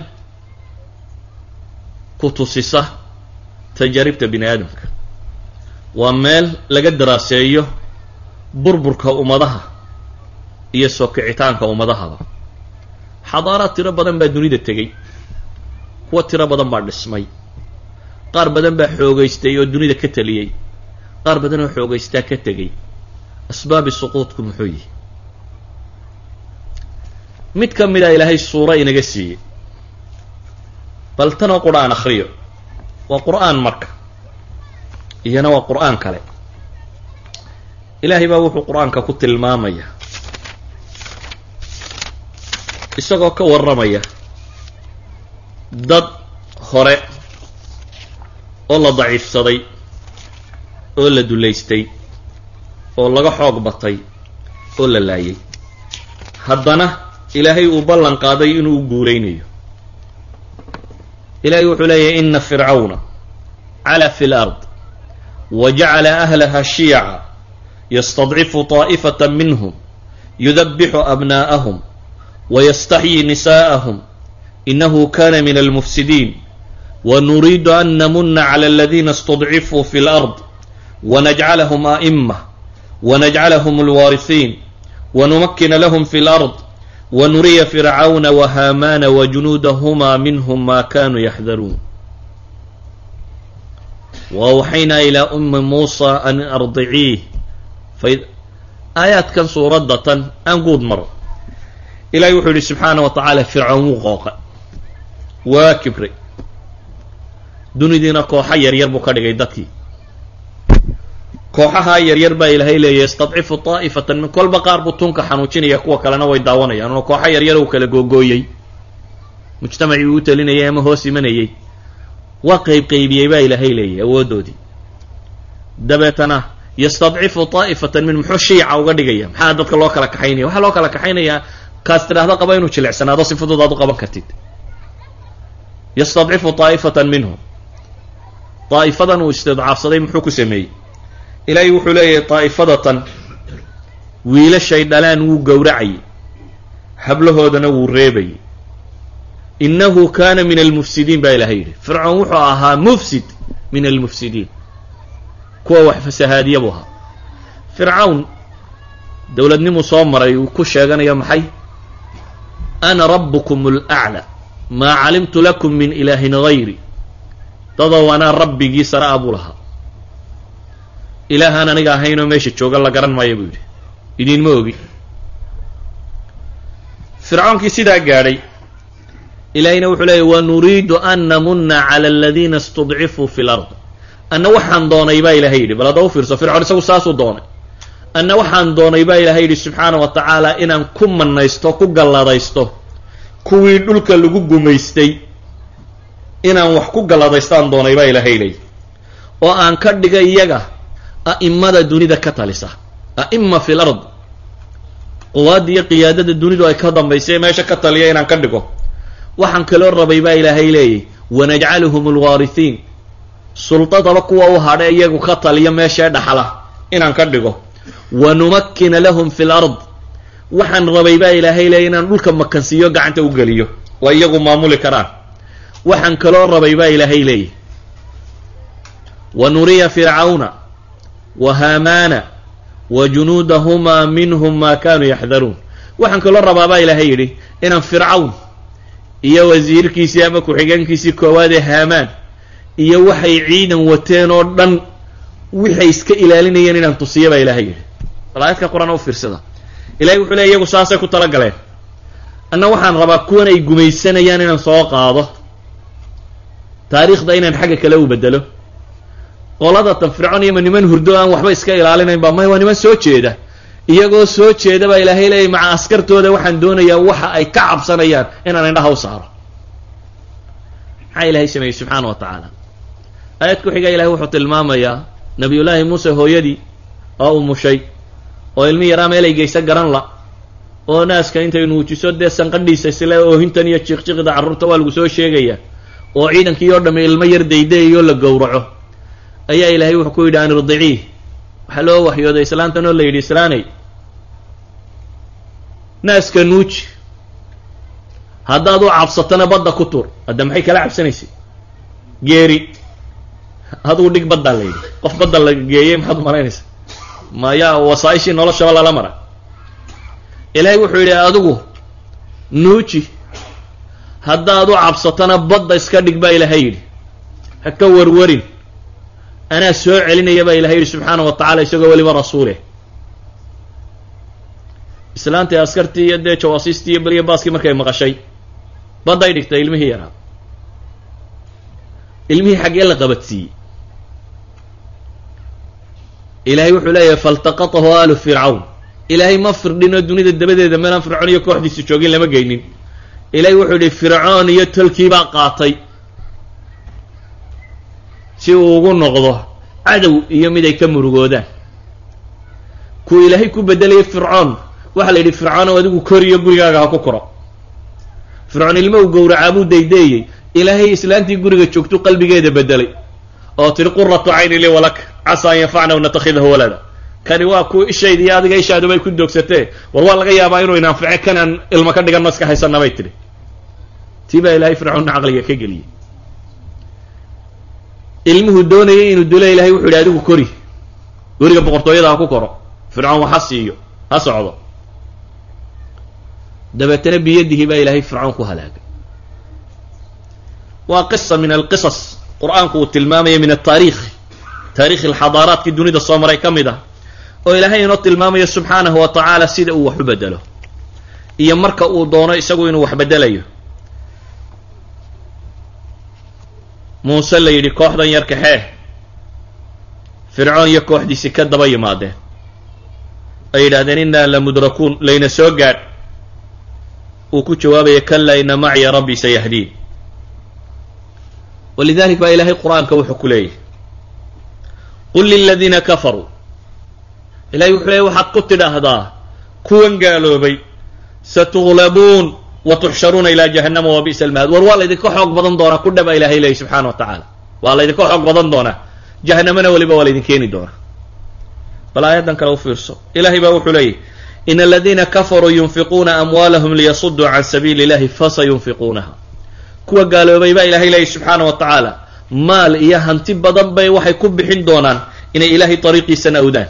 ku tusisa tajaaribta bini aadamka waa meel laga daraaseeyo burburka ummadaha iyo soo kicitaanka ummadahaba xadaaraad tiro badan baa dunida tegey kuwa tiro badan baa dhismay qaar badan baa xoogaystay oo dunida ka teliyey qaar badan oo xoogaystaa ka tegey asbaabi suquudku muxuu yihi mid ka mid a ilaahay suuro inaga siiyey bal tanoo qur-aan akriyo waa qur-aan marka iyana waa qur-aan kale ilaahay baa wuxuu qur-aanka ku tilmaamaya isagoo ka warramaya dad hore oo la daciifsaday oo la dulaystay oo laga xoog batay oo la laayay haddana ilaahay uu ballan qaaday inuu u guulaynayo ilahay wuxuu leeyahy ina fircawna cala fi lard wa jacala ahlaha shiyaca yastadcifu طaa'ifata minhm yudabixu abnaa'ahum wayastaxyi nisaءahum inahu kana min almufsidiin wnuriidu an namuna clى اladina اstadcifuu fi اlأrض wnajcalhm aئmة wnajcalhm اlwaariثiin wnumakina lahm fi اlأrض wnuriya fircawna whamana wjunuudahma minhm ma kanuu yaxdaruun wawxaynaa ilى umi muusa an ardiciih aayaadkan suuradda tan aan guud maro ilahi wuxuu yihi subxaanaه wa tacaala fircoon wuu qooqa waa kibray dunidiina kooxa yaryar buu ka dhigay dadkii kooxahaa yaryar baa ilaahay leeyahy istadcifu taa'ifatan min kolba qaar buu tunka xanuujinaya kuwa kalena way daawanayaan oo kooxo yaryar uu kala googooyey mujtamacii uu u talinayay ama hoos imanayey waa qeyb qeybiyey baa ilaahay leeyahy awooddoodii dabeetana yastadcifu taa'ifatan min muxuu shiica uga dhigaya maxaa dadka loo kala kaxaynaya waxaa loo kala kaxaynayaa kaas tidhaahdo qaba inuu jilicsanaado si fudud aad u qaban kartid yastadcifu taa'ifatan minhum daa'ifadan uu istidcaafsaday muxuu ku sameeyey ilaahay wuxuu leeyahay daa'ifadatan wiilashay dhalaan wuu gowracayay hablahoodana wuu reebayay innahu kana min almufsidiin baa ilahay yidhi fircoon wuxuu ahaa mufsid min almufsidiin kuwa wax fasahaadiya buu ahaa fircawn dowladnimuu soo maray uu ku sheeganayo maxay ana rabbukum alaclى maa calimtu lakum min ilaahin gayri dadow anaa rabbigii sare a buu lahaa ilaahaan aniga ahaynoo meesha jooga la garan maayo buu yidhi idinma ogi fircoonkii sidaa gaadhay ilaahayna wuxuu leeyay wanuriidu an namuna cala aladiina istudcifuu fi lard anna waxaan doonay baa ilahay yidhi bal hadda u fiirso fircoon isagu saasuu doonay anna waxaan doonay baa ilahay yidhi subxaana wa tacaala inaan ku manaysto ku galladaysto kuwii dhulka lagu gumaystay inaan wax ku galladaystaan doonay baa ilahay leey oo aan ka dhiga iyaga a'imada dunida ka talisa a'ima fi lard quwaadda iyo qiyaadada dunidu ay ka dambaysay meesha ka taliya inaan ka dhigo waxaan kaloo rabay baa ilaahay leeyay wanajcaluhum alwaarihiin sultadaba kuwa u hadha iyagu ka taliya meeshee dhaxla inaan ka dhigo wanumakkina lahum fi lard waxaan rabay baa ilaahay leeyay inaan dhulka makansiiyo gacanta u geliyo waa iyagu maamuli karaan waxaan kaloo rabay baa ilaahay leeyay wa nuriya fircawna wa haamaana wa junuudahumaa minhum maa kaanuu yaxdaruun waxaan kaloo rabaa baa ilaahay yidhi inaan fircawn iyo wasiirkiisii ama ku-xigeenkiisii koowaad ee haamaan iyo waxay ciidan wateen oo dhan waxay iska ilaalinayeen inaan tusiya baa ilaahay yidhi bal aayadka qur-aan u fiirsada ilahay wuxuu leey iyagu saasay ku tala galeen anna waxaan rabaa kuwan ay gumaysanayaan inaan soo qaado taariikhda inaan xagga kale u bedelo qoladatan fircoon iyoma niman hurdo aan waxba iska ilaalinayn ba may waa niman soo jeeda iyagoo soo jeeda baa ilaahay leeyay maca askartooda waxaan doonayaa waxa ay ka cabsanayaan inaan indhaha u saaro maxaa ilaahay sameeyey subxaana wa tacaala aayad ku xiga ilahay wuxuu tilmaamayaa nabiyullaahi muuse hooyadii oo umushay oo ilmi yaraa meelay geysa garan la oo naaska intay nuujiso dee sanqadhiisa isle oohintan iyo jiiqjiqda carruurta waa lagu soo sheegaya oo ciidankii oo dhamme ilmo yar daydayayo la gowraco ayaa ilaahay wuxuu ku yidhi an irdiciih waxaa loo waxyooday islaantan oo la yidhi islaanay naaska nuuji haddaad u cabsatona badda ku tur hadda maxay kala cabsanaysay geeri adugu dhig baddaa la yidhi qof badda la geeyey maxaad u malaynaysa mayaa wasaaishii noloshaba lala mara ilaahay wuxuu yidhi adigu nuuji haddaad u cabsatona badda iska dhig baa ilaahay yidhi ha ka warwarin anaa soo celinaya baa ilahay yidhi subxaana wa tacala isagoo weliba rasuuleh islaantii askartii iyo dee jawaasiistii iyo beliya baaskii markay maqashay badday dhigtay ilmihii yaraa ilmihii xaggee la qabadsiiyey ilaahay wuxuu leeyahay faltaqatahu aalu fircawn ilaahay ma firdhinoo dunida dabadeeda meelaan fircoon iyo kooxdiisu joogin lama geynin ilaahay wuxuu yihi fircoon iyo tolkiibaa qaatay si uu ugu noqdo cadow iyo mid ay ka murugoodaan kuu ilaahay ku bedelayay fircoon waxaa la yidhi fircoonow adigu koriyo gurigaaga ha ku koro fircoon ilmo uu gowracaa buu daydeeyey ilaahay islaantii guriga joogtu qalbigeeda bedelay oo tiri quratu cayni lii walak casaa an yanfacna natakhidahu walada kani waa ku ishayda iyo adiga ishaadu bay ku doogsatee war waa laga yaabaa inuu inaanfice kanaan ilmo ka dhigan maska haysana bay tidhi tii baa ilaahay fircoonna caqliga ka geliyey ilmuhu doonayay inuu dilo ilahay wuxuu yidhi adigu kori guriga boqortooyada ha ku koro fircoon wax ha siiyo ha socdo dabeetana biyadihi baa ilaahay fircoon ku halaagay waa qisa min alqisas qur-aanku uu tilmaamaya min altaariikh taarikhi alxadaaraadkii dunida soo maray ka mid ah oo ilaahay inoo tilmaamayo subxaanahu wa tacaala sida uu wax u bedelo iyo marka uu doono isagu inuu wax bedelayo muuse la yidhi kooxdan yar kaxee fircoon iyo kooxdiisii ka daba yimaadeen ay yidhahdeen innaa la mudrakuun layna soo gaadh uu ku jawaabaya kalaa ina macya rabbii sayahdiin walidalik baa ilaahay qur-aanka wuxuu ku leeyahy qul liladiina kafaruu ilahay wuxuu leeyay waxaad ku tidhaahdaa kuwan gaaloobay satuglabuun wa tuxsharuuna ilaa jahannama wa bi'sa almahad war waa laydinka xoog badan doonaa ku dhaba ilahay leeyay subxaana wa tacaala waa laydinka xoog badan doonaa jahanamana weliba waa laydin keeni doonaa bal aayaddan kale u fiirso ilahay baa wuxuu leeyahy in aladiina kafaruu yunfiquuna amwaalahum liyasuduu can sabiili illahi fasayunfiquunaha kuwa gaaloobay baa ilahay leeyay subxaana wa tacaala maal iyo hanti badan bay waxay ku bixin doonaan inay ilaahay dariiqiisana awdaan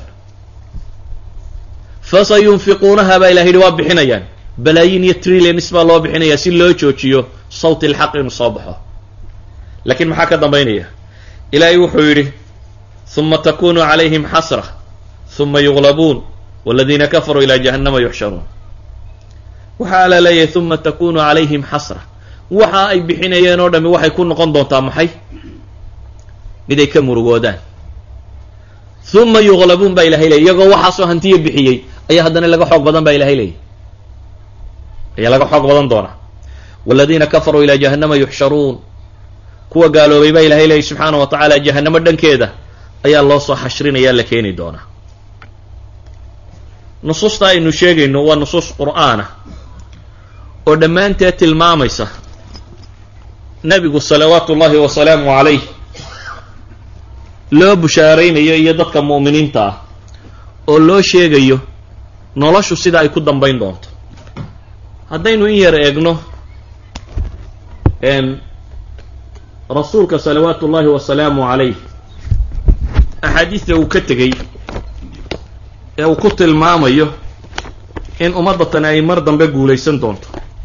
fasayunfiquunaha baa ilahay yihi waa bixinayaan balaayin iyo trillions baa loo bixinayaa si loo joojiyo sawti alxaq inuu soo baxo laakiin maxaa ka dambaynaya ilaahay wuxuu yidhi huma takunu calayhim xasra huma yuglabuun waladiina kafaruu ilaa jahannama yuxsharuun waxaa ala leeyahay huma takunu calayhim xasra waxa ay bixinayeen oo dhami waxay ku noqon doontaa maxay mid ay ka murugoodaan huma yuglabuun baa ilahay leeyay iyagoo waxaasoo hantiya bixiyey ayaa haddana laga xoog badan baa ilahay leeyay ayaa laga xoog badan doonaa waladiina kafaruu ilaa jahannama yuxsharuun kuwa gaaloobay baa ilahay leeyay subxaana wa tacaala jahanamo dhankeeda ayaa loo soo xashrinaya la keeni doonaa nusuusta aynu sheegayno waa nusuus qur'aana oo dhammaanteed tilmaamaysa nebigu salawaatu ullahi wasalaamu calayh loo bushaaraynayo iyo dadka mu'miniinta ah oo loo sheegayo noloshu sida ay ku dambayn doonto haddaynu in yar eegno rasuulka salawaatu ullahi wasalaamu calayh axaadiista uu ka tegey ee uu ku tilmaamayo in ummadda tani ay mar dambe guulaysan doonto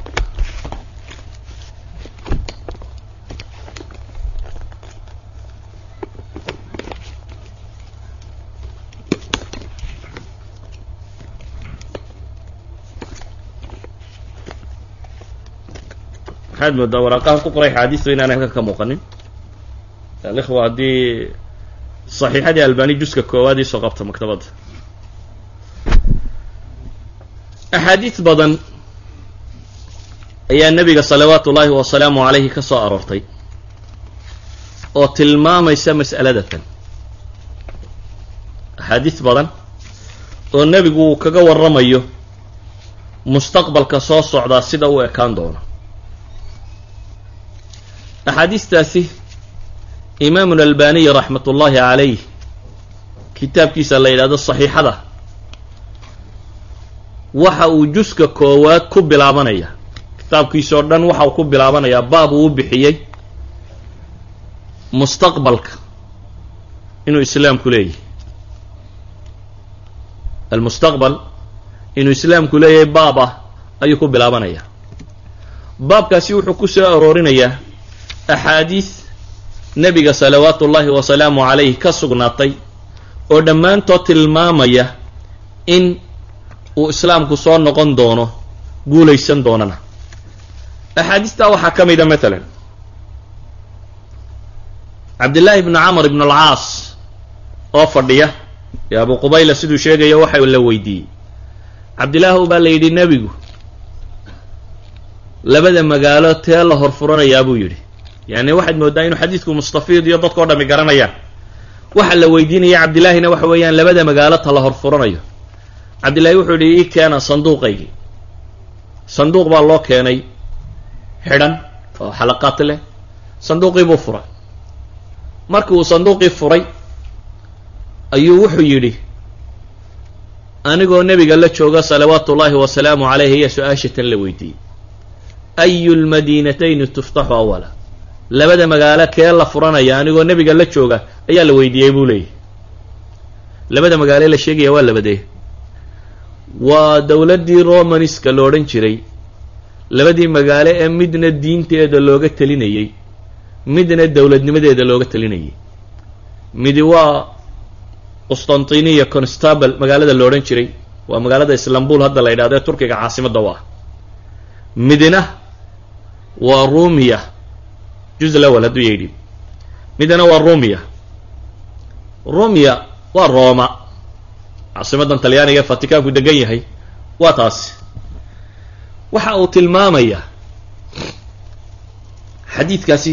maxaad moodaa waraaqahan ku qoray axaadiistu inaan halkan ka muuqanin alikhwa haddii saxiixadii albani juska koowaad iisoo qabta maktabadda axaadiis badan ayaa nebiga salawaatu ullaahi wasalaamu calayhi ka soo aroortay oo tilmaamaysa mas'aladatan axaadiis badan oo nebigu uu kaga warramayo mustaqbalka soo socdaa sida u ekaan doono axaadiistaasi imaamu albaniy raxmat ullaahi calayh kitaabkiisa la yidhahdo saxiixada waxa uu juska koowaad ku bilaabanaya kitaabkiisa oo dhan waxa uu ku bilaabanayaa baab uu u bixiyey mustaqbalka inuu islaamku leeyahay almustaqbal inuu islaamku leeyahay baab ah ayuu ku bilaabanaya baabkaasi wuxuu ku soo aroorinayaa axaadiis nebiga salawaatu ullaahi wasalaamu calayh ka sugnaatay oo dhammaantood tilmaamaya in uu islaamku soo noqon doono guulaysan doonana axaadiistaa waxaa ka mida matalan cabdillaahi bnu camr ibn alcaas oo fadhiya ee abu qubayla siduu sheegayo waxa la weydiiyey cabdillaahu baa la yidhi nebigu labada magaalo tee la horfuranayaa buu yidhi yani waxaad moodaa inuu xadiidku mustafiid iyo dadka o dhami garanayaan waxa la weydiinaya cabdillaahina waxa weeyaan labada magaalo ta la horfuranayo cabdillahi wuxuu yidhi ii keena sanduuqaygii sanduuq baa loo keenay xidhan oo xalaqaad leh sanduuqii buu furay markii uu sanduuqii furay ayuu wuxuu yidhi anigoo nebiga la jooga salawaatu ullaahi wasalaamu calayh iyo su-aasha tan la weydiiyey ayu lmadiinatayni tuftaxu awala labada magaalo kee la furanaya anigoo nebiga la jooga ayaa la weydiiyey buu leeyahy labada magaalo la sheegaya waa labadee waa dowladdii romaniska lo odhan jiray labadii magaalo ee midna diinteeda looga telinayey midna dowladnimadeeda looga telinayay midi waa qustantiniya constable magaalada lo odhan jiray waa magaalada islambul hadda la yidhahdo ee turkiga caasimadda u ah midna waa rumiya juz lawal hadduu yidhi midna waa rumiya rumiya waa rooma caasimadan talyaaniga ee fatikaanku degan yahay waa taasi waxa uu tilmaamayaa xadiidkaasi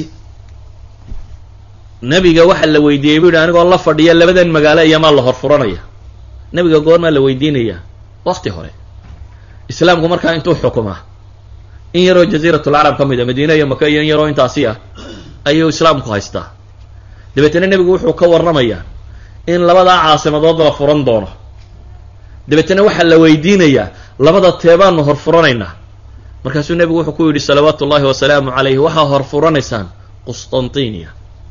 nebiga waxa la weydiiyey bu yidhi anigoo la fadhiya labadan magaalo iyamaa la horfuranaya nebiga goormaa la weydiinayaa wakti hore islaamku markaa intuu xukumaa in yaroo jaziiratulcarab ka mid a madiina iyo maka iyo in yaroo intaasi ah ayuu islaamku haystaa dabeetana nebigu wuxuu ka warramayaa in labadaa caasimadood la furan doono dabeetana waxaa la weydiinayaa labada teebaanu hor furanaynaa markaasuu nebigu wuxuu ku yidhi salawaatu ullaahi wasalaamu calayhi waxaa hor furanaysaan qustantiniya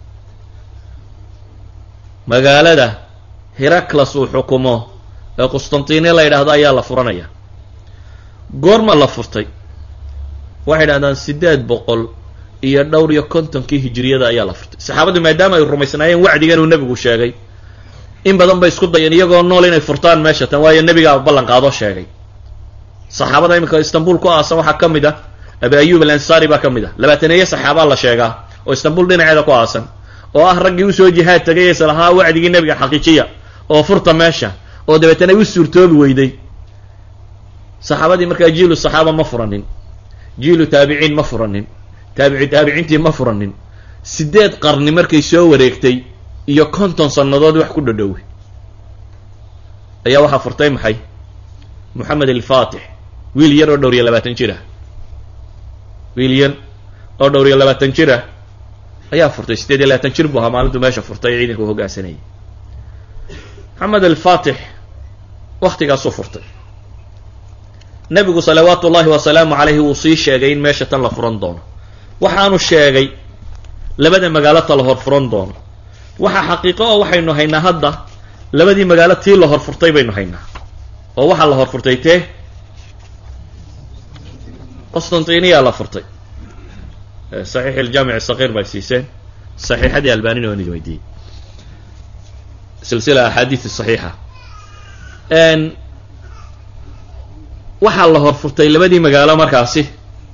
magaalada heraclas uu xukumo ee qustantiniya la yidhaahdo ayaa la furanaya goorma la furtay waxay idhahdaan siddeed boqol iyo dhowr iyo kontonkii hijiriyada ayaa la furtay saxaabaddu maadaama ay rumaysnaayeen wacdigan uu nebigu sheegay in badan bay isku dayeen iyagoo nool inay furtaan meesha tan waayo nebigaa ballan qaadoo sheegay saxaabada iminka istanbul ku aasan waxaa ka mid ah abi ayub al ansari baa ka mid ah labaataneeye saxaabaa la sheegaa oo istanbul dhinaceeda ku aasan oo ah raggii usoo jihaad tagay is lahaa wacdigii nebiga xaqiijiya oo furta meesha oo dabeetana u suurtoobi weyday saxaabadii markaa jiilu saxaaba ma furanin jiilu taabiciin ma furanin taabici taabiciintii ma furanin siddeed qarni markay soo wareegtay iyo konton sannadood wax ku dhadhowey ayaa waxaa furtay maxay moxamed alfaatix wiil yar oo dhowr iyo labaatan jir ah wiil yar oo dhowr iyo labaatan jir ah ayaa furtay siddeed iyo labaatan jir buu ahaa maalintuu meesha furtay ciidanka u hoggaansanayay moxamed alfaatix waktigaasuu furtay nebigu salawaatu ullaahi wasalaamu calayhi wuu sii sheegay in meesha tan la furan doono waxaanu sheegay labada magaalo ta la hor furan doono waxaa xaqiiqo oo waxaynu haynaa hadda labadii magaalo tii la horfurtay baynu haynaa oo waxaa la horfurtay tee qostantiniya la furtay saxiix iljaamic sakiir bay siiseen saxiixadii albanina waan idin weydiiyey silsila axaadiis saxiixa waxaa la horfurtay labadii magaalo markaasi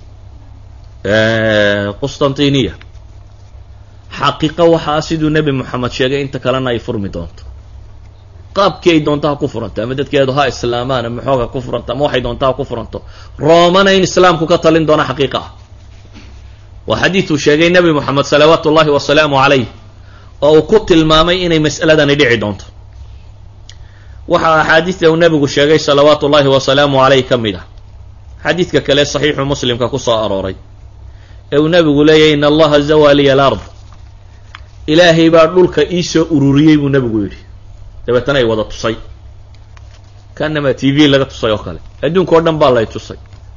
qustantiniya xaqiiqo waxaa siduu nebi moxamed sheegay inta kalena ay furmi doonto qaabkii ay doonto ha ku furanto ama dadkeedu ha islaamaan ama xoog ha ku furanto ama waxay doonto ha ku furanto roomana in islaamku ka talin doono xaqiiqa ah waa xadiiduu sheegay nebi moxamed salawaatu ullahi wasalaamu calayh oo uu ku tilmaamay inay mas'aladani dhici doonto waxaa axaadiista uu nebigu sheegay salawaatu ullahi wasalaamu caleyh ka mid ah xadiidka kale saxiixu muslimka ku soo arooray ee uu nebigu leeyahy in allaha zawaa liya alard ilaahay baa dhulka iisoo ururiyey buu nebigu yidhi dabeetana ay wada tusay kaanamaa t v laga tusay oo kale adduunka o dhan baa lay tusay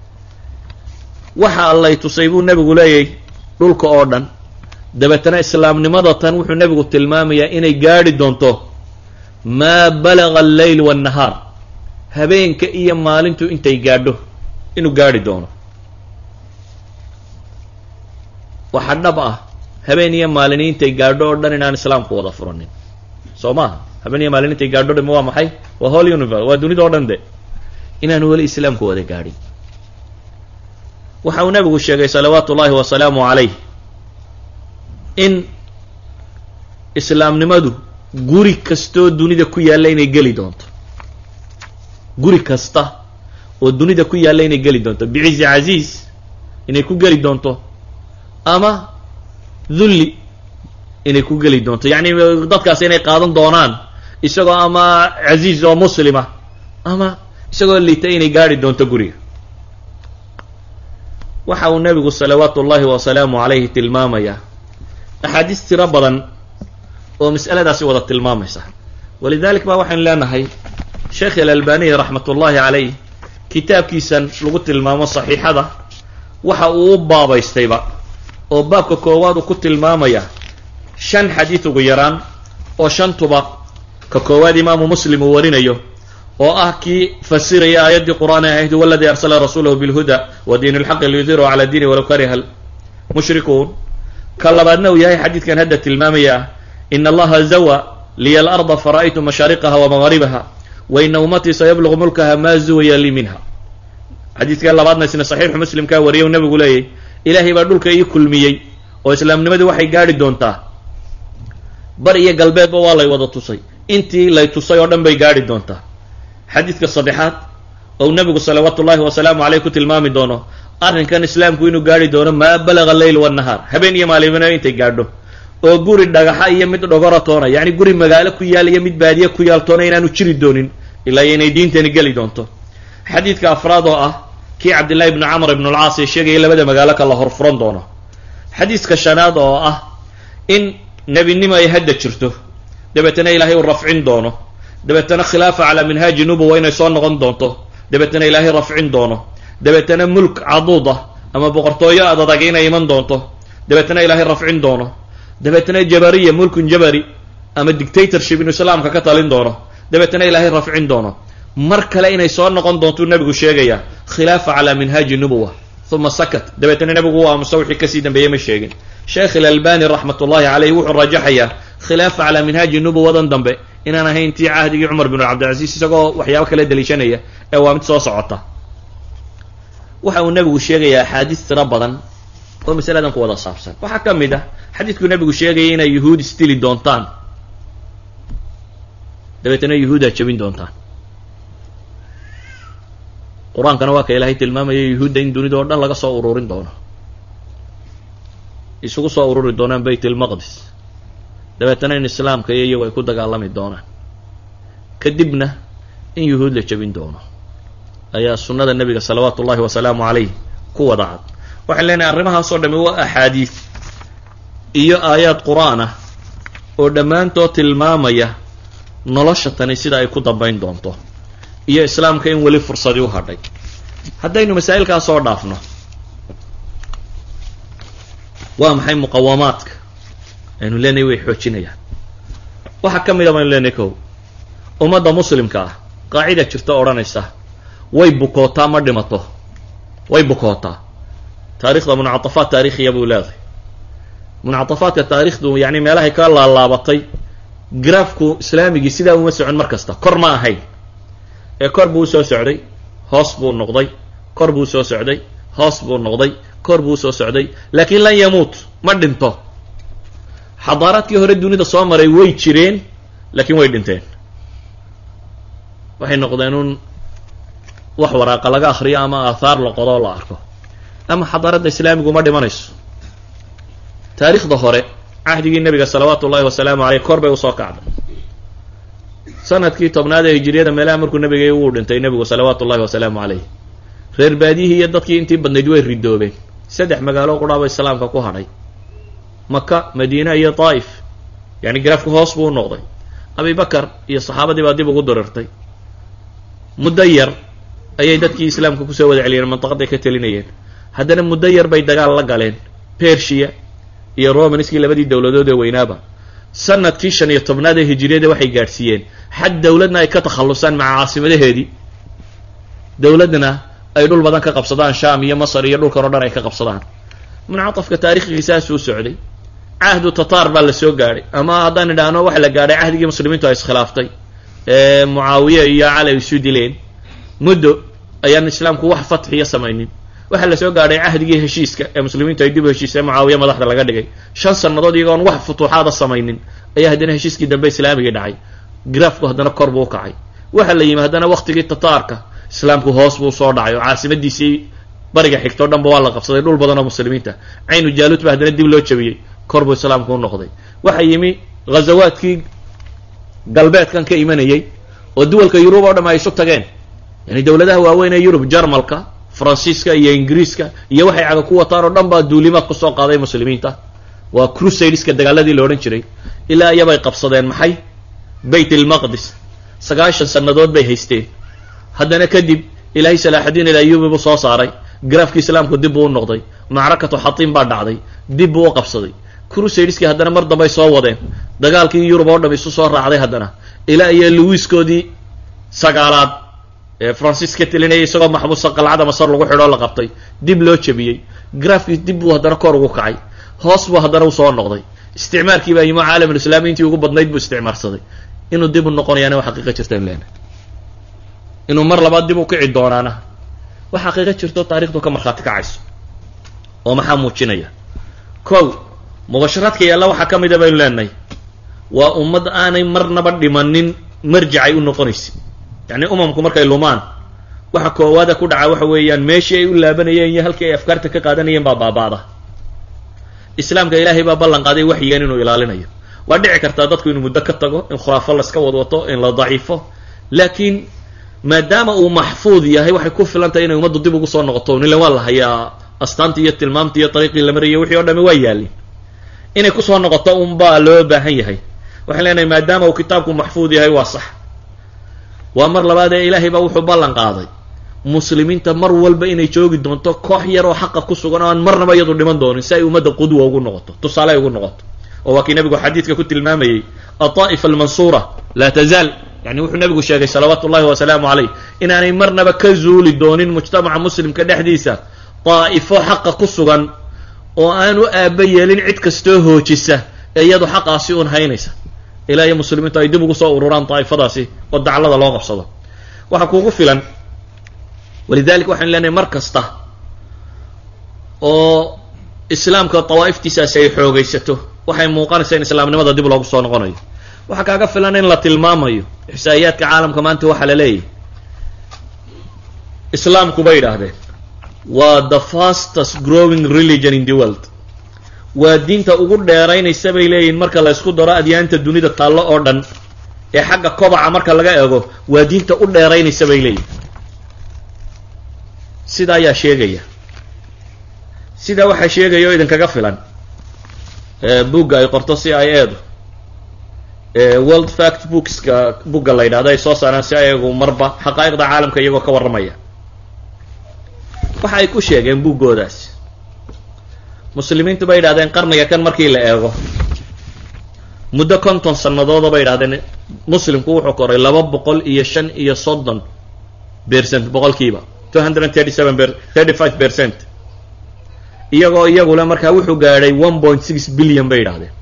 waxa lay tusay buu nebigu leeyahy dhulka oo dhan dabeetana islaamnimada tan wuxuu nebigu tilmaamayaa inay gaadhi doonto maa balaga alleyl waannahaar habeenka iyo maalintu intay gaadho inuu gaadhi doono waxa dhab ah habeen iyo maalini intay gaadho oo dhan inaan islaamku wada furanin soo maaha habeen iyo maalin intay gaadho dham waa maxay waa whole universe waa dunida o dhan de inaanu weli islaamku wada gaadhin waxa uu nebigu sheegay salawaatu ullahi wasalaamu calayh in islaamnimadu guri kastoo dunida ku yaalla inay geli doonto guri kasta oo dunida ku yaalla inay geli doonto bicizi casiiz inay ku geli doonto ama dulli inay ku geli doonto yacni dadkaas inay qaadan doonaan isagoo ama casiiz oo muslima ama isagoo liita inay gaadhi doonto guriga waxa uu nebigu salawaatu ullahi wasalaamu calayhi tilmaamayaa axaadiis tiro badan oo mas'aladaasi wada tilmaamaysa walidalik ba waxaynu leenahay sheekh alalbaniy raxmat ullahi calayh kitaabkiisan lagu tilmaamo saxiixada waxa uu u baabaystayba oo baabka koowaad uu ku tilmaamaya shan xadiid ugu yaraan oo shantuba ka koowaad imaamu muslim uu warinayo oo ah kii fasiraya aayaddii qur'aan ee ahayd waladii arsala rasuulahu bilhuda wa diin lxaqi liyudhirahu cala diini walow kariha mushrikuun ka labaadna uu yahay xadiidkan hadda tilmaamaya in allaha zawa liya alarda fara'aytu mashaariqaha wa magaaribaha wa ina ummatii sayablugu mulkaha maa zuwaya lii minha xadiidkan labaadna isna saxiixu muslimkaa wariyay u nabigu leeyahy ilaahay baa dhulka ii kulmiyey oo islaamnimadii waxay gaadhi doontaa bar iyo galbeedba waa lay wada tusay intii lay tusay oo dhan bay gaadhi doontaa xadiidka saddexaad ou nebigu salawaatu ullahi wasalaamu caleyh ku tilmaami doono arrinkan islaamku inuu gaadhi doono maa balaga leyl wannahaar habeen iyo maalimina intay gaadho oo guri dhagaxa iyo mid dhogora toona yacni guri magaalo ku yaal iyo mid baadiye ku yaal toona inaanu jiri doonin ilaa iyo inay diintani geli doonto xadiidka afraad oo ah kii cabdillahi ibnu camr ibnu alcaas ee sheegaya labada magaalo ka la horfuran doono xadiiska shanaad oo ah in nebinimo ay hadda jirto dabeetana ilaahay uu rafcin doono dabeetana khilaafa calaa minhaaji nubuwa inay soo noqon doonto dabeetana ilaahay rafcin doono dabeetana mulk caduud ah ama boqortooyo adadag inay iman doonto dabeetana ilaahay rafcin doono dabeetana jabariya mulkun jabari ama dictatorship inuu islaamka ka talin doono dabeetana ilaahay rafcin doono mar kale inay soo noqon doontuu nebigu sheegaya khilaafa calaa minhaaji nubuwa uma sakat dabeetana nebigu u aamusa wixii kasii dambeeyey ma sheegin sheekh ilalbani raxmat ullahi caleyh wuxuu rajaxayaa khilaafa calaa minhaaji nubuwadan dambe inaan ahayn tii cahdigii cumar bin cabdilcasiis isagoo waxyaabo kale daliishanaya ee waa mid soo socota waxa uu nebigu sheegayaa axaadiis tiro badan oo masaladan ku wada saabsan waxaa ka mid ah xadiidkuu nebigu sheegayay inay yuhuud isdili doontaan dabeetana yuhuudaa jebin doontaan qur-aankana waa ka ilaahay tilmaamaya yuhuudda in dunida oo dhan laga soo ururin doono isugu soo ururi doonaan bayt ilmaqdis dabeetana in islaamka iyo iyagu ay ku dagaalami doonaan kadibna in yuhuud la jebin doono ayaa sunnada nebiga salawaatu ullahi wasalaamu caleyh ku wada cad waxaan leenahay arrimahaasoo dhami waa axaadiis iyo aayaad qur-aan ah oo dhammaantood tilmaamaya nolosha tani sida ay ku dambayn doonto iyo islaamka in weli fursadii u hadhay haddaynu masaa'ilkaas soo dhaafno waa maxay muqawamaadka aynu leenahay way xoojinayaan waxaa ka mid a baynu leenahay kow ummadda muslimka ah qaacida jirta odhanaysa way bukootaa ma dhimato way bukootaa taarikhda muncaطafaat taarikhiya buu leedahay muncaطafaadka taarikhdu yani meelahay ka laalaabatay graafku islaamigii sidaa uma socon mar kasta kor ma ahayn ee kor buu usoo socday hoos buu noqday kor buu soo socday hoos buu noqday kor buu usoo socday laakiin lan yamuut ma dhinto xadaaraadkii hore dunida soo maray way jireen laakiin way dhinteen waxay noqdeen un wax waraaqa laga akriyo ama aathaar la qodo oo la arko ama xadaaradda islaamigu ma dhimanayso taariikhda hore cahdigii nebiga salawaatu ullahi wasalaamu caleyh kor bay usoo kacday sanadkii tobnaad ee hijiriyada meelaha markuu nebigay wuu dhintay nebigu salawaatu ullahi wasalaamu caleyh reer baadiyihii iyo dadkii intii badnayd way ridoobeen saddex magaalo qudhaaba islaamka ku hadhay maka madiina iyo daa'if yani garaafku hoos buu u noqday abibakar iyo saxaabadii baa dib ugu dirirtay muddo yar ayay dadkii islaamka kusoo wada celiyeen mantaqaday ka telinayeen haddana muddo yar bay dagaal la galeen persia iyo romanskii labadii dowladood ee weynaaba sanadkii shan iyo tobnaad ee hijiriyada waxay gaadhsiiyeen xad dowladna ay ka takhallusaan maca caasimadaheedii dowladna ay dhul badan ka qabsadaan sham iyo masar iyo dhulkan o dhan ay ka qabsadaan muncaطafka taarikhgiisaasuu socday cahdu tatar baa la soo gaadhay ama haddaan idhaahno waxa la gaadhay cahdigii muslimiintu ay iskhilaaftay ee mucaawiye iyo cali isu dileen muddo ayaan islaamku wax fatxiya samaynin waxaa la soo gaadhay cahdigii heshiiska ee muslimiintu ay dib u heshiisee mucaawiye madaxda laga dhigay shan sannadood iyagoon wax futuuxaada samaynin ayaa haddana heshiiskii dambe islaamigii dhacay graafku haddana kor buu kacay waxaa la yimi haddana waktigii tataarka islaamku hoos buu soo dhacay oo caasimadiisii bariga xigto o dhanba waa la qabsaday dhul badan oo muslimiinta caynu jaaluud ba haddana dib loo jabiyey kor buu islaamku u noqday waxaa yimi ghazawaadkii galbeedkan ka imanayey oo duwalka yurub oo dham ay isu tageen yani dowladaha waaweyn ee yurub jarmalka faransiiska iyo ingiriiska iyo waxay caga ku wataan oo dhan baa duulimaad kusoo qaaday muslimiinta waa crusadeska dagaaladii la odhan jiray ilaa iyabay qabsadeen maxay bayt almaqdis sagaashan sannadood bay haysteen haddana kadib ilaahay salaaxudiin ilayubi buu soo saaray garaafkii islaamku dib buu u noqday macrakatu xatiin baa dhacday dib buu u qabsaday crusadeskii haddana mar dambay soo wadeen dagaalkii yurub oo dham isu soo raacday haddana ilaa iyo luwiskoodii sagaalaad ee francis ka telinaya isagoo maxbuusa qalcada masar lagu xidhoo la qabtay dib loo jabiyey graafkii dib buu haddana kor ugu kacay hoos buu haddana usoo noqday isticmaarkii baa yimo caalamulislaami intii ugu badnayd buu isticmaarsaday inuu dib u noqonayaana wa xaqiiqa jirta in leena inuu mar labaad dib u kici doonaana wax xaqiiqa jirto taarikhdu ka markhaati kacayso oo maxaa muujinaya kow mubasharaadka yaalla waxaa ka mida baynu leenahay waa ummad aanay marnaba dhimanin marjicay u noqonaysa yacni umamku markay lumaan waxa koowaada ku dhaca waxa weeyaan meeshii ay u laabanayeen iyo halkii ay afkaarta ka qaadanayeen baa baaba'da islaamka ilaahay baa ballan qaaday waxyigan inuu ilaalinayo waa dhici kartaa dadku inuu muddo ka tago in khuraafo laska wadwato in la daciifo laakiin maadaama uu maxfuud yahay waxay ku filan tahay inay ummaddu dib ugu soo noqoto nilan waa la hayaa astaantii iyo tilmaamtii iyo dariiqii la marayay wixii o dhami waa yaalin inay kusoo noqoto unbaa loo baahan yahay waxaan leenahay maadaama uu kitaabku maxfuud yahay waa sax waa mar labaad ee ilaahay baa wuxuu ballan qaaday muslimiinta mar walba inay joogi doonto koox yar oo xaqa ku sugan oo aan marnaba iyadu dhiman doonin si ay ummadda qudwa ugu noqoto tusaale ay ugu noqoto oo waa kii nabigu xadiidka ku tilmaamayey aطaa'ifa almansuura laa tazaal yani wuxuu nabigu sheegay salawaatu ullahi wasalaamu caleyh inaanay marnaba ka zuuli doonin mujtamaca muslimka dhexdiisa daa'ifo xaqa ku sugan oo aan u aaba yeelin cid kastoo hoojisa ee iyadu xaqaasi un haynaysa ilaa iyo muslimiintu ay dib ugu soo ururaan daa'ifadaasi oo daclada loo qabsado waxaa kuugu filan walidalik waxaynu leenahay mar kasta oo islaamka dawaa'iftiisaasi ay xoogaysato waxay muuqanaysaa in islaamnimada dib loogu soo noqonayo waxaa kaaga filan in la tilmaamayo ixsaa'iyaadka caalamka maanta waxaa la leeyahy islaamku bay idhaahdeen waa the fastest growing religion in the world waa diinta ugu dheeraynaysa bay leeyihin marka la ysku daro adyaanta dunida taallo oo dhan ee xagga kobaca marka laga eego waa diinta u dheeraynaysa bay leeyihin sidaa ayaa sheegaya sidaa waxaa sheegaya oo idinkaga filan bugga ay qorto c i edu world fact bookska bugga la yidhahdo ay soo saaraan si ayagu marba xaqaa'iqda caalamka iyagoo ka warramaya waxa ay ku sheegeen buggoodaas muslimiintu bay yidhahdeen qarniga kan markii la eego muddo konton sanadooda bay idhahdeen muslimku wuxuu koray laba boqol iyo shan iyo soddon percent boqolkiiba two hundred and thirty seven thirty five percent iyagoo iyagule markaa wuxuu gaadhay one point six billion bay idhahdeen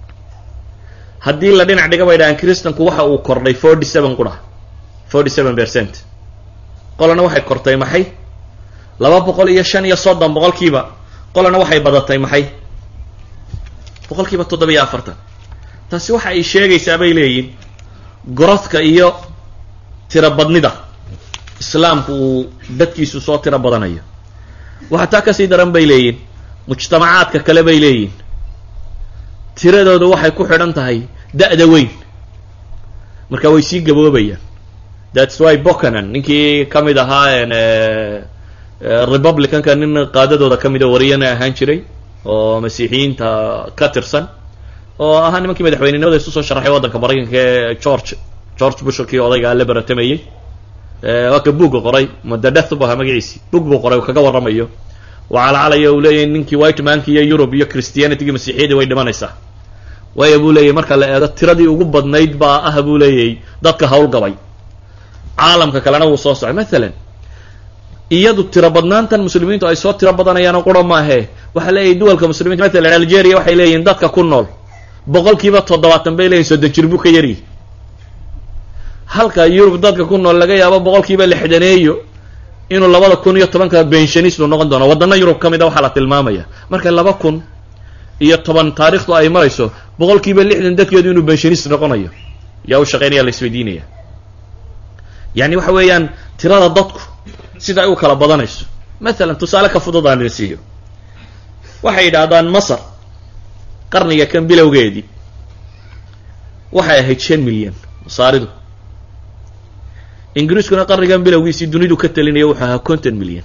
haddii la dhinac dhiga bay idhahdeen kristanku waxa uu kordhay forty seven qura forty seven percent qolana waxay kortay maxay laba boqol iyo shan iyo soddon boqolkiiba qolana waxay badatay maxay boqolkiiba toddoba-iyo afartan taasi waxa ay sheegaysaa bay leeyihin gorodka iyo tiro badnida islaamku uu dadkiisu soo tiro badanayo waxaa taa kasii daran bay leeyihin mujtamacaadka kale bay leeyihin tiradooda waxay ku xidhan tahay da-da weyn marka way sii gaboobayaan thats why bocanan ninkii ka mid ahaa republicanka nin qaadadooda ka mida wariyana ahaan jiray oo masiixiyiinta ka tirsan oo ahaa nimankii madaxweynenimada isu soo sharaxay waddanka maraykanka ee george george bushkii odayga la baratamayey waa ka buugga qoray mudadeth bu ahaa magaciisi bug buu qoray uu kaga warramayo waa calacalaya uu leeyahy ninkii white manki iyo europe iyo christianitygii masiixiyadii way dhimanaysaa waayo buu leeyahy marka la eego tiradii ugu badnayd baa ah buu leeyahy dadka howlgabay caalamka kalena wuu soo socay mathalan iyadu tiro badnaantan muslimiintu ay soo tiro badanayaanoo qura maahe waxaa leeyahy duwalka muslimiinta mathalan algeria waxay leeyihin dadka ku nool boqolkiiba toddobaatan bay leeyihin soddon jir buu ka yaryi halka yurub dadka ku nool laga yaabo boqolkiiba lixdaneeyo inuu labada kun iyo tobanka benshanistu noqon doono waddana yurub ka mid a waxaa la tilmaamaya marka laba kun iyo toban taarikhdu ay marayso boqolkiiba lixdan dadkeedu inuu benshanist noqonayo yaa u shaqeynaya la isweydiinaya yani waxa weeyaan tirada dadku sida ay u kala badanayso mathalan tusaale ka fudud aan idin siiyo waxay yidhaahdaan masar qarniga kan bilowgeedii waxay ahayd shan milyan masaaridu ingiriiskuna qarnigan bilowgiisii dunidu ka talinaya wuxuu ahaa konton milyan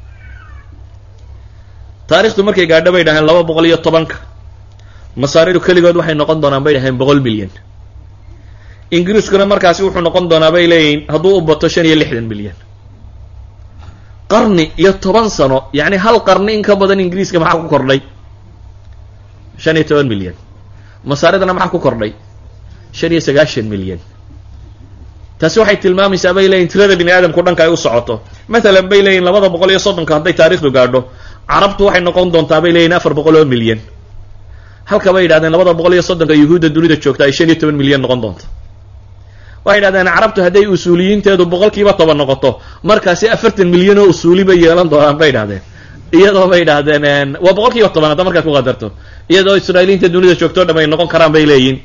taarikhdu markay gaadho bay dhaheen laba boqol iyo tobanka masaaridu keligood waxay noqon doonaan bay dhaheen boqol milyan ingiriiskuna markaasi wuxuu noqon doonaa bay leeyihin hadduu u bato shan iyo lixdan milyan qarni iyo toban sano yacni hal qarni in ka badan ingiriiska maxaa ku kordhay shan iyo toban milyan masaaridana maxaa ku kordhay shan iyo sagaashan milyan taasi waxay tilmaamaysaa bay leeyihin tirada bini aadamku dhanka ay u socoto mathalan bay leeyihin labada boqol iyo soddonka hadday taarikhdu gaadho carabtu waxay noqon doontaa bay leeyihin afar boqol oo milyan halka bay yidhahdeen labada boqol iyo soddonka yuhuudda dunida joogta ay shan iyo toban milyan noqon doonto waxay yidhahdeen carabtu hadday usuuliyiinteedu boqolkiiba toban noqoto markaasi afartan milyan oo usuuli bay yeelan doonaan bay idhahdeen iyadoo bay idhahdeen waa boqolkiiba toban hadda markaad ku qadarto iyadoo israailiyiinta dunida joogto o dham ay noqon karaan bay leeyihin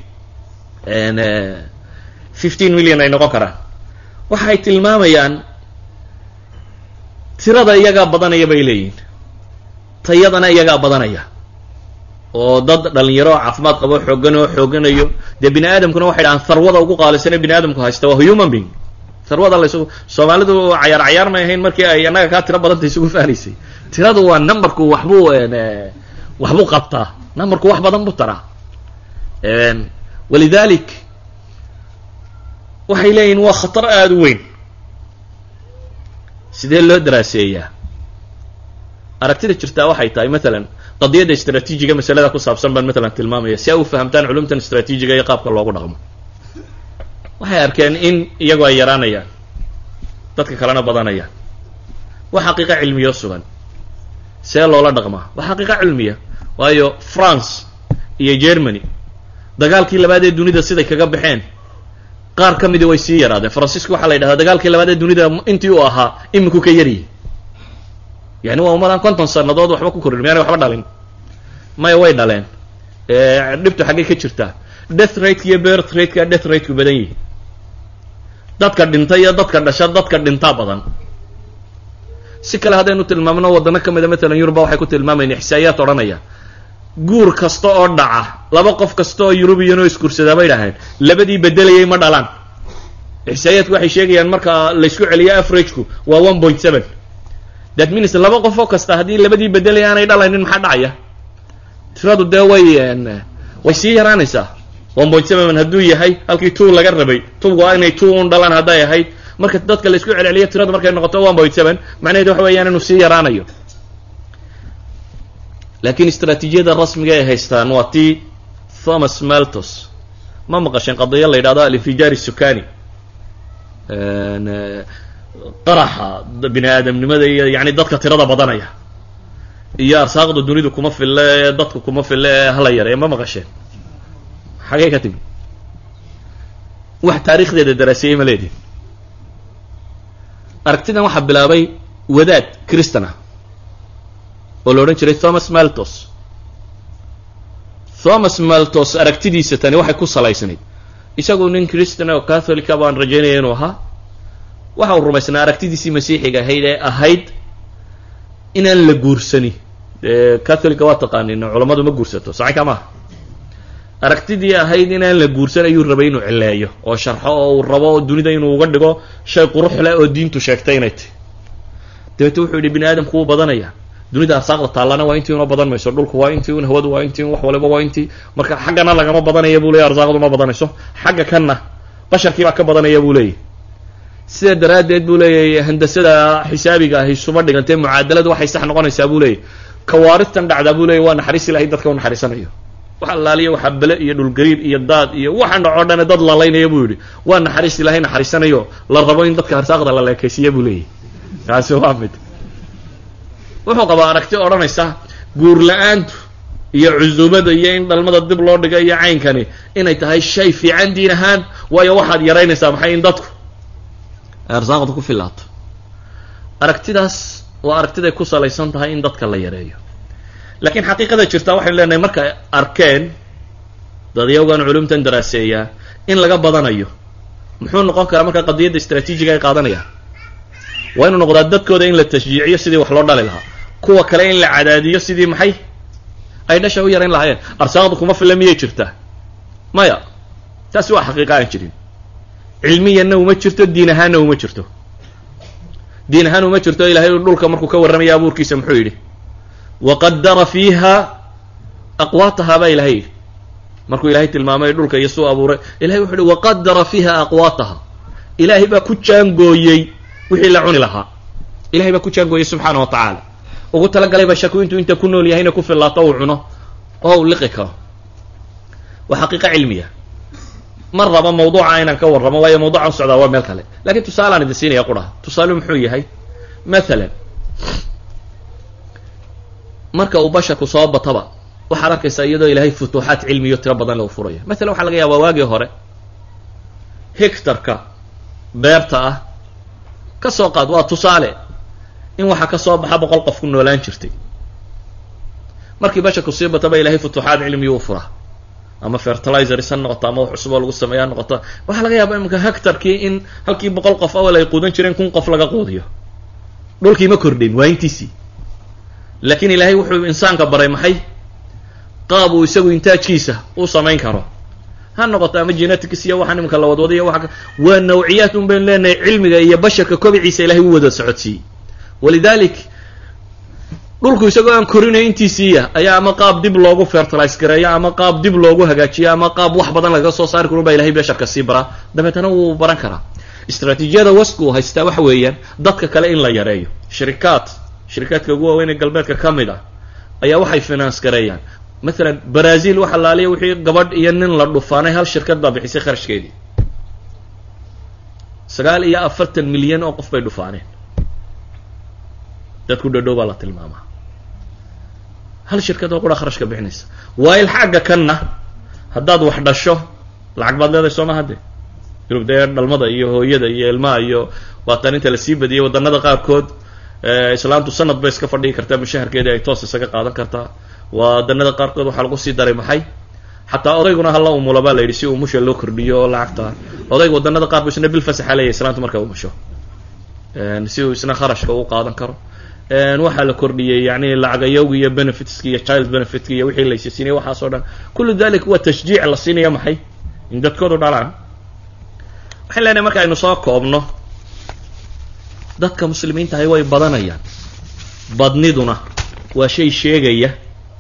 fifteen million ay noqon karaan waxay tilmaamayaan tirada iyagaa badanaya bay leeyihin tayadana iyagaa badanaya oo dad dhalinyaro oo caafimaad qabo xoogan oo xooganayo dee bini aadamkuna waxay dhahaan tharwada ugu qaalisane bini aadamku haysta waa human being tharwada laysu soomaalidu cayaar cayaar may ahayn markii ay annaga kaa tiro badanta isugu faanaysay tiradu waa numberku waxbuu waxbuu qabtaa numberku wax badan buu taraa walidalik waxay leeyihin waa khatar aada u weyn sidee loo daraaseeyaa aragtida jirtaa waxay tahay matalan qadiyadda istraatiijiga masalada ku saabsan baan matalan tilmaamaya si ay u fahamtaan culumtan istraatiijiga iyo qaabka loogu dhaqmo waxay arkeen in iyagu ay yaraanayaan dadka kalena badanayaan waa xaqiiqa cilmiyo sugan see loola dhaqmaa waa xaqiiqa cilmiya waayo france iyo germany dagaalkii labaad ee dunida siday kaga baxeen qaar ka midii way sii yaraadeen faransiisku waxaa la yidhahdaa dagaalkii labaad ee dunida intii uu ahaa iminku ka yaryihi yani waa umadaan konton sanadood waxba ku korin miyaanay waxba dhalin maya way dhaleen dhibtu xaggay ka jirtaa death rateka iyo birth rateka death rateku badan yihi dadka dhinta iyo dadka dhasha dadka dhintaa badan si kale haddaynu tilmaamno waddano ka mida matalan yuruba waxay ku tilmaamayna ixsaa'iyaad odhanaya guur kasta oo dhaca laba qof kasta oo yurubiyan oo isguursadaa bay dhaheen labadii bedelayay ma dhalaan ixsaa'iyaadku waxay sheegayaan marka laysku celiyo averageku waa one point seven that means laba qof oo kasta haddii labadii bedelaya aanay dhalaynin maxaa dhacaya tiradu dee way way sii yaraanaysaa one point seven hadduu yahay halkii two laga rabay two waa inay two un dhalaan hadday ahayd marka dadka laysku celceliyo tiradu markay noqoto one point seven macnaheedu waxa weeyaan inuu sii yaraanayo laakiin istraatiijiyada rasmiga ay haystaan waa tii thomas maltos ma maqasheen qadiya la yidhahdo alinfijaar sukani qaraxa bini aadamnimada iyo yani dadka tirada badanaya iyo arsaaqda dunidu kuma fille ee dadku kuma fille ee hala yare ma maqasheen xagee ka timi wax taarikhdeeda daraaseeyey ma leedihin aragtidan waxaa bilaabay wadaad christan ah oo la odhan jiray thomas maltos thomas maltos aragtidiisa tani waxay ku salaysnayd isagu nin christan oo catholica baan rajaynaya inuu ahaa waxa uu rumaysnaa aragtidiisii masiixiga ahayd ee ahayd inaan la guursani dee catholica waa taqaanin culammadu ma guursato sacanka maaha aragtidii ahayd inaan la guursan ayuu rabay inuu cileeyo oo sharxo oo uu rabo dunida inuu uga dhigo shay qurux leh oo diintu sheegtay inay tahy dabeete wuxuu yidhi bini aadamku wuu badanaya dunida arsaaqda taallana waa intii una badan mayso dhulku waa intii un hawadu waa intii un wax waliba waa intii marka xaggana lagama badanaya buu leeyay arsaaqdu ma badanayso xagga kanna basharkii baa ka badanaya buu leeyahy sidaa daraaddeed buu leeyahy handasada xisaabiga ahi suma dhigantee mucaadaladu waxay sax noqonaysaa buu leeyahy kawaaristan dhacdaa buu leeyay waa naxariis ilahay dadka u naxariisanayo wax allaaliya waxaa bele iyo dhulgariir iyo daad iyo waxaan dhacoo dhane dad lalaynaya buu yidhi waa naxariis ilaahay naxariisanayo la rabo in dadka arsaaqda la leekaysiiya buu leeyahy kaasi waa mid wuxuu qabaa aragti odhanaysa guur la-aantu iyo cusubada iyo in dhalmada dib loo dhiga iyo caynkani inay tahay shay fiican diin ahaan waayo waxaad yaraynaysaa maxay in dadku ay arsaaqda ku filaato aragtidaas waa aragtiday ku salaysan tahay in dadka la yareeyo laakiin xaqiiqada jirtaa waxaynu leenahay markay arkeen dadyawgan culumtan daraaseeyaa in laga badanayo muxuu noqon karaa marka qadiyadda istraatiijiga ay qaadanayaan waa inuu noqdaa dadkooda in la tashjiiciyo sidii wax loo dhali lahaa kuwa kale in la cadaadiyo sidii maxay ay dhasha u yarayn lahaayeen arsaaqda kuma filla miyay jirtaa maya taasi waa xaqiiqa aan jirin cilmiyanna uma jirto diin ahaanna uma jirto diin ahaan uma jirto ilahay dhulka markuu ka warramaya abuurkiisa muxuu yidhi waqadara fiiha aqwaataha baa ilahay yidhi markuu ilahay tilmaamay dhulka iyo suu abuuray ilahay wuxu uhi waqadara fiiha aqwaataha ilaahay baa ku jaangooyey wixii la cuni lahaa ilahay baa ku jaangooyey subxaana wa tacaala ugu talagalay ba shaku intuu inta ku nool yahayna ku fillaato uu cuno oo uu liqi karo waa xaqiiqa cilmiya mar raba mawduuca inaan ka warramo waayo mawduucan socdaa waa meel kale lakiin tusaalaan idin siinaya quraha tusaale muxuu yahay mathalan marka uu basharku soo bataba waxaad arkaysaa iyadoo ilaahay futuuxaat cilmiyo tiro badan lagu furayo mathalan waxaa laga yaabaa waagii hore hictarka beerta ah ka soo qaad waa tusaale in waxaa ka soo baxa boqol qof ku noolaan jirtay markii basharku sii bataba ilahay futuuxaat cilmiyo u furaa ama fertilizers ha noqoto ama wax cusuboo lagu sameeya ha noqoto waxaa laga yaabaa iminka hectarkii in halkii boqol qof awal ay quudan jireen kun qof laga quudiyo dhulkii ma kordhin waa intiisii laakiin ilaahay wuxuu insaanka baray maxay qaab uu isagu intaajkiisa u samayn karo ha noqoto ama genetics iyo waxaan iminka la wadwadayo waa waa nawciyaad un baynu leenahay cilmiga iyo basharka kobiciisa ilahay u wada socodsiiyey walidalik dhulku isagoo aan korinayo intiisiiya ayaa ama qaab dib loogu fertilize gareeyo ama qaab dib loogu hagaajiyo ama qaab wax badan lagaga soo saari karo baa ilahay basharka sii baraa dabeetana wuu baran karaa istraatiijiyada wasku uu haystaa waxa weeyaan dadka kale in la yareeyo shirikaad shirikaadka ugu waaweyn ee galbeedka ka mid ah ayaa waxay finance gareeyaan mathalan brazil waxa laaliya wixii gabadh iyo nin la dhufaanay hal shirkad baa bixisay kharashkeedii sagaal iyo afartan milyan oo qof bay dhufaaneen dadku dhadhow baa la tilmaamaa hal shirkad oo qura kharashka bixinaysa waail xagga kanna haddaad wax dhasho lacag baad leedahay soo maha de yurub dee dhalmada iyo hooyada iyo ilmaha iyo waatan inta lasii badiyay waddanada qaarkood islaantu sanad bay iska fadhigi kartaa mushaharkeedii ay toos isaga qaadan kartaa wadanada qaarkood waxaa lagu sii daray maxay xataa odayguna hala umulo baa la yidhi si umusha loo kordhiyo oo lacagta odayga wadanada qaar bu isna bil fasaxa leeyahy islaantu markay umusho si uu isna kharashka u qaadan karo waxaa la kordhiyey yani lacagayowga iyo benefitska iyo child benefitka iyo wixii laysa siinaya waxaas o dhan kullu dalik waa tashjiic la siinaya maxay in dadkoodu dhalaan waxaan leenahay marka aynu soo koobno dadka muslimiintahay way badanayaan badniduna waa shay sheegaya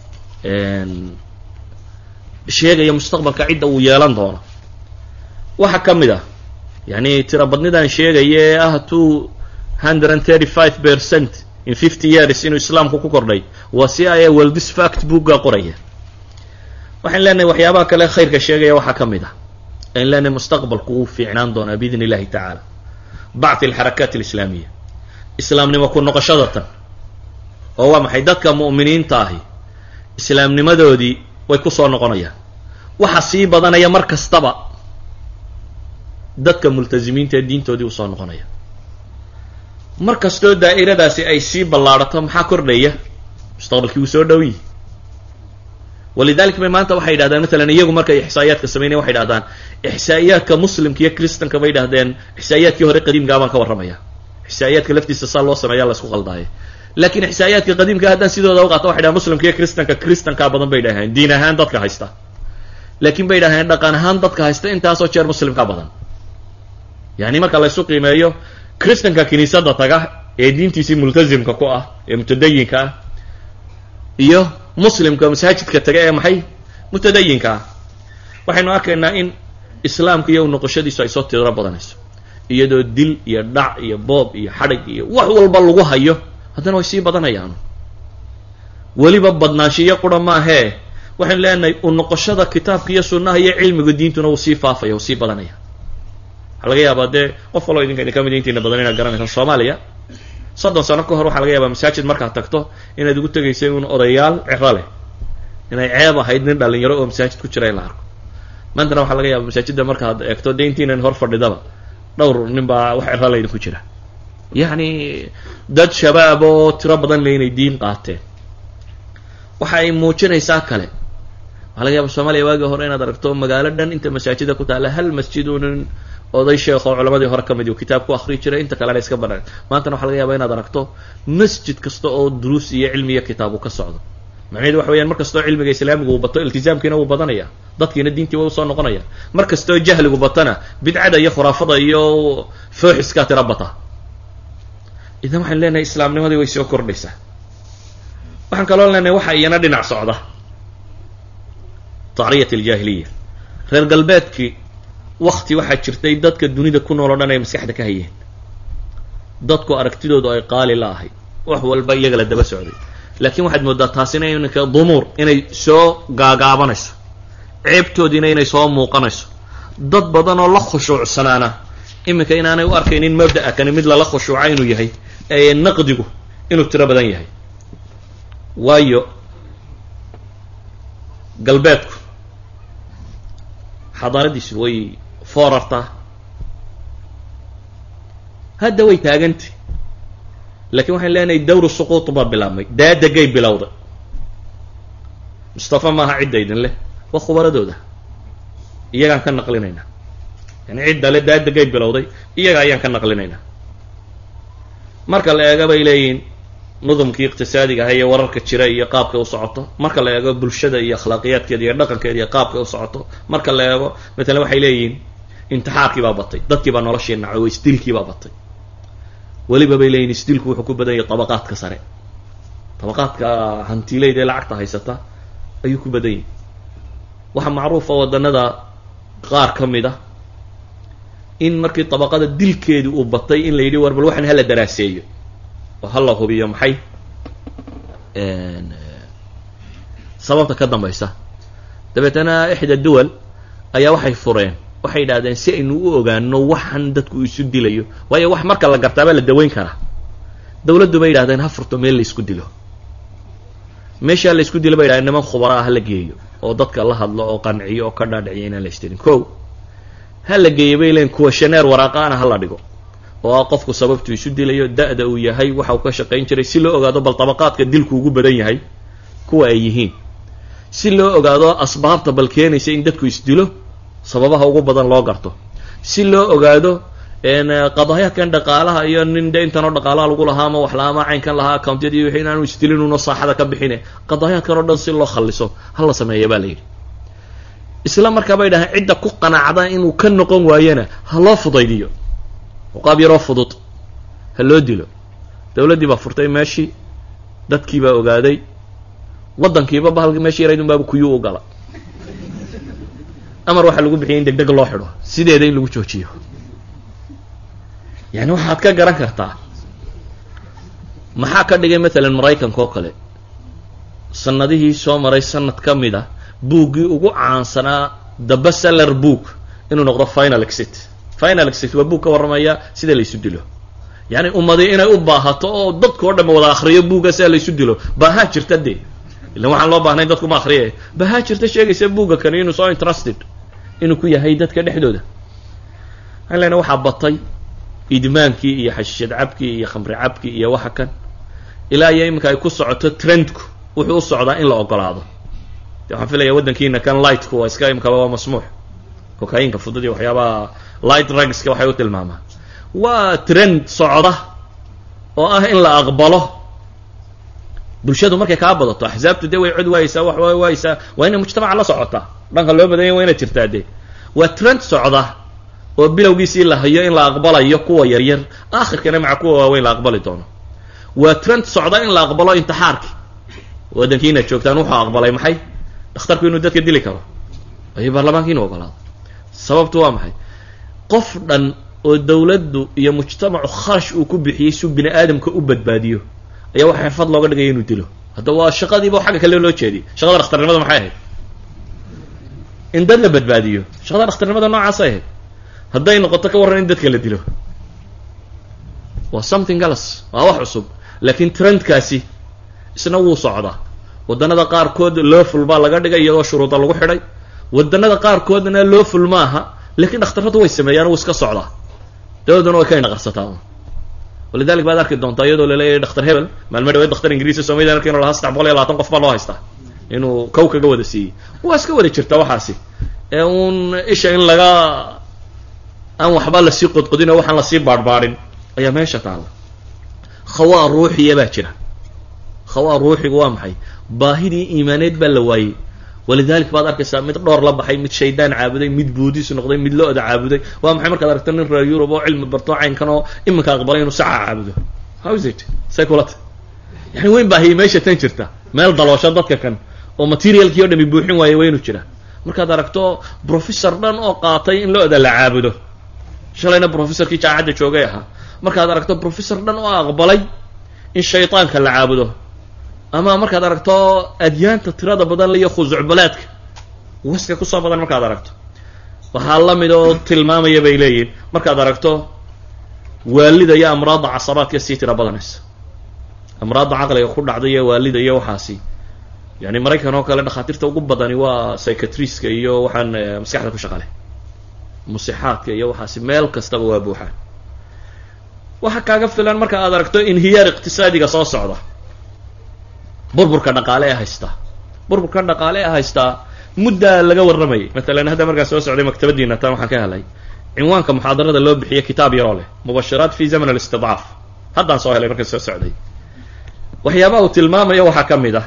sheegaya mustaqbalka cidda uu yeelan doono waxaa ka mid ah yani tira badnidan sheegaya ee ah two hundred and thirty five percent in fifty years inuu islaamku ku kordhay waa si aya weldis fact bookga qoraya waxaan leenahay waxyaabaha kale khayrka sheegaya waxaa ka mid ah ayn leenahay mustaqbalku wuu fiicnaan doonaa biidn illahi tacaala bacthi alxarakaat alislaamiya islaamnimo ku noqoshada tan oo waa maxay dadka mu'miniinta ahi islaamnimadoodii way ku soo noqonayaan waxa sii badanaya mar kastaba dadka multasimiinta ee diintoodii usoo noqonaya mar kastoo daa'iradaasi ay sii ballaadhato maxaa kordhaya mustaqbalkii wuu soo dhow yihi walidalik bay maanta waxay yidhahdeen matalan iyagu markay ixsaa'iyaadka sameynaya waxay yidhahdaan ixsaa'iyaadka muslimka iyo kristanka bay yidhahdeen ixsaa'iyaadkii hore qadiimkaa baan ka warramaya ixsaa'iyaadka laftiisa saa loo sameeyaa la isku qaldaaye laakiin ixsaa'iyaadka qadiimka haddaan sidooda u qaato waxay dhahan muslimka iyo kristanka kristankaa badan bay dhaheen diin ahaan dadka haysta laakiin bay dhaheen dhaqan ahaan dadka haysta intaasoo jeer muslimkaa badan yani marka la ysu qiimeeyo kristanka kiniisadda taga ee diintiisii multazimka ku ah ee mutadayinka ah iyo muslimka masaajidka taga ee maxay mutadayinka ah waxaynu arkaynaa in islaamka iyo noqoshadiisu ay soo tiro badanayso iyadoo dil iyo dhac iyo boob iyo xadhig iyo wax walba lagu hayo haddana way sii badanayaan weliba badnaanshiyo qura maahee waxaynu leenahay u noqoshada kitaabka iyo sunnaha iyo cilmiga diintuna wuu sii faafaya wuu sii badanaya waxaa laga yaabaa dee qof kaloo idinka idin kamid intiina badan inaad garanaysaa soomaaliya soddon sano ka hor waxaa laga yaabaa masaajid markaad tagto inaad ugu tegaysay un odayaal cero leh inay ceeb ahayd nin dhalinyaro oo masaajid ku jira in la arko maantana waxaa laga yaaba masaajidda markaad eegto dee intiinan hor fadhidaba dhowr nin baa wax cero laydinku jira yacni dad shabaab oo tiro badan le inay diin qaateen waxa ay muujinaysaa kale waxaa laga yaaba soomaaliya waagii hore inaad aragto magaalo dhan inta masaajida ku taalla hal masjid unin oday sheekh oo culamadii hore ka mid kitaab ku akri jiray inta kalena iska banaan maantana waxa laga yaaba inaad aragto masjid kasta oo duruus iyo cilmi iyo kitaab uu ka socdo macnaheedu waxa weyaan mar kastoo cilmiga islaamiga uu bato iltizaamkiina wuu badanaya dadkiina diintii way usoo noqonaya mar kastoo jahligu batona bidcada iyo khuraafada iyo fooxiskaa tira bata idan waxaynu leenahay islaamnimadii way soo kordhaysaa waxaan kaloo leenahay waxa iyana dhinac socda tacriyat aljaahiliya reer galbeedkii wakti waxaa jirtay dadka dunida ku nool o dhan ay maskaxda ka hayeen dadku aragtidoodu ay qaali la ahayd wax walba iyaga la daba socday laakiin waxaad moodaa taasina iminka dumuur inay soo gaagaabanayso ceebtoodiina inay soo muuqanayso dad badan oo la khushuucsanaana iminka inaanay u arkaynin mabda'a kani mid lala khushuuca inuu yahay ee naqdigu inuu tiro badan yahay waayo galbeedku xadaaradiisu way foorartaa hadda way taagantay laakiin waxaan leenahay dawru suquut baa bilaabmay daadegay bilowday mustafa maaha cidda idin leh waa khubaradooda iyagaan ka naqlinaynaa yani cidda le daadegay bilowday iyaga ayaan ka naqlinaynaa marka la eega bay leeyihiin nudumkii iqtisaadiga aha iyo wararka jira iyo qaabka u socoto marka la eego bulshada iyo akhlaaqiyaadkeeda iyo dhaqankeeda iyo qaabka u socoto marka la eego matalan waxay leeyihiin intixaarkii baa batay dadkii baa noloshii nacay oo isdilkii baa batay weliba bay leeyihin isdilku wuxuu ku badan yahay tabaqaadka sare tabaqaadka hantiileyda ee lacagta haysata ayuu ku badan yahay waxaa macruufa waddanada qaar ka mid a in markii tabaqada dilkeedii uu batay in la yidhi war bal waxaan hala daraaseeyo oo hala hubiyo maxay sababta ka dambaysa dabeetana ixda duwal ayaa waxay fureen waxay yidhahdeen si aynu u ogaano waxan dadku isu dilayo waayo wax marka la gartaabaa la daweyn karaa dawladdu bay yidhahdeen ha furto meel la isku dilo meeshaa la isku dilo bay yidhahdeen niman khubara ah ha la geeyo oo dadka la hadlo oo qanciyo oo ka dhaadhiciyo inaan la istilin ko ha la geeyo bay leeyiin kuwa shaneer waraaqaana ha la dhigo oo ah qofku sababtu isu dilayo da-da uu yahay waxa uu ka shaqayn jiray si loo ogaado bal tabaqaadka dilku ugu badan yahay kuwa ay yihiin si loo ogaado asbaabta bal keenaysa in dadku isdilo sababaha ugu badan loo garto si loo ogaado qadaayaadkan dhaqaalaha iyo nin de intanoo dhaqaalaha lagu lahaa ama wax la-ama caynkan lahaa accountyada iyo wixii inaanu isdilin uno saaxada ka bixine qadaayaadkan oo dhan si loo khalliso ha la sameeya baa la yidhi isla markaa bay dhahaan cidda ku qanacda inuu ka noqon waayana ha loo fudaydiyo qaab yaroo fudud ha loo dilo dawladdii baa furtay meeshii dadkii baa ogaaday waddankiiba bahalki meeshii yarayd un baaba kuyuu u gala amar waxaa lagu bixiyay in deg deg loo xidho sideeda in lagu joojiyo yani waxaad ka garan kartaa maxaa ka dhigay matalan maraykanka oo kale sanadihii soo maray sanad ka mid a buuggii ugu caansanaa the bestseller book inuu noqdo final exit final exit waa buug ka warramaya sida laysu dilo yacni ummadi inay u baahato oo dadka o dhan wada akriyo buugga sida laysu dilo baahaa jirta dee ilan waxaan loo baahnayn dadku ma akriye baahaa jirta sheegaysa buugga kani inuu soo interested inuu ku yahay dadka dhexdooda waxaan lena waxaa batay idmaankii iyo xashiishad cabkii iyo khamri cabkii iyo waxa kan ilaa iyo iminka ay ku socoto trendku wuxuu u socdaa in la ogolaado de waxaan filaya waddankiina kan lightku waa iska imikaba waa masmuux cocainka fudud iyo waxyaabaha light rugska waxay u tilmaamaan waa trend socda oo ah in la aqbalo bulshadu markay kaa badato axsaabtu dee way cod waayeysaa wax way waayeysaa waa inay mujtamaca la socotaa dhanka loo badanya waa inaad jirtaa dee waa trend socda oo bilowgiisii la hayo in la aqbalayo kuwa yaryar aakhirkana maca kuwa waaweyn la aqbali doono waa trend socda in la aqbalo intixaarki waddankii inaad joogtaan wuxuu aqbalay maxay dhakhtarku inuu dadka dili karo ayo baarlamaanka inuu ogolaado sababtu waa maxay qof dhan oo dawladdu iyo mujtamacu kharash uu ku bixiyey suu bini aadamka u badbaadiyo ayaa waxa xirfad looga dhigaya inuu dilo hadda waa shaqadiiba xagga kale loo jeediyay shaqada dhakhtarnimada maxay ahayd in dad la badbaadiyo shaqada dhakhtarnimada noocaasay ahayd hadday noqoto ka warran in dadka la dilo waa something else waa wax cusub laakiin trendkaasi isna wuu socdaa waddanada qaarkood lawful baa laga dhigay iyadoo shuruuda lagu xidhay waddanada qaarkoodna lawful maaha laakiin dhakhtarradu way sameeyaan wuu iska socdaa dawaduna way ka indhaqarsataa walidalik baad arki doontaa iyadoo laleeyahay dhakhtar hebel maalmo dhaweed dhakhtar ingiriisa soomaliya arki inu lahaa saddex boqol iyo labaatan qof baa loo haystaa inuu kow kaga wada siiyey waa iska wada jirta waxaasi ee uun isha in laga aan waxba lasii qodqodin oo waxaan lasii baadhbaadhin ayaa meesha taalla khawaa ruuxiya baa jira khawaa ruuxigu waa maxay baahidii iimaaneed baa la waayey walidalik baad arkaysaa mid dhoor la baxay mid shaydaan caabuday mid buudis noqday mid lo-da caabuday waa maxay markaad aragto nin reer yurub oo cilmi barto caynkan oo iminka aqbalay inuu saca caabudo how is it say kulata yani weyn baahiya meesha tan jirta meel daloosho dadka kan oo materialkii o dhami buuxin waaya waa inuu jira markaad aragto professor dhan oo qaatay in lo-da la caabudo shalayna professorkii jaacadda joogay ahaa markaad aragto professor dhan oo aqbalay in shaydaanka la caabudo ama markaad aragto adyaanta tirada badan iyo khusucbalaadka waska kusoo badan markaad aragto waxaa la mid oo tilmaamaya bay leeyihin markaad aragto waalida iyo amraadda casabaadka sii tira badanaysa amraadda caqliga ku dhacda iyo waalida iyo waxaasi yani maraykan oo kale dhakhaatiirta ugu badani waa psychiatriska iyo waxaan maskaxda ku shaqale musixaadka iyo waxaasi meel kastaba waa buuxaan waxa kaaga filan marka aad aragto inhiyaar iqtisaadiga soo socda burburka dhaqaale ee haystaa burburka dhaqaale ee haystaa muddaa laga warramayay matalan hadda markaan soo socday maktabadiina tan waxaan ka helay cinwaanka muxaadarada loo bixiye kitaab yaroo leh mubashiraat fi zaman alistidcaaf haddaan soo helay markaan soo socday waxyaabaha uu tilmaamayo waxaa ka mid ah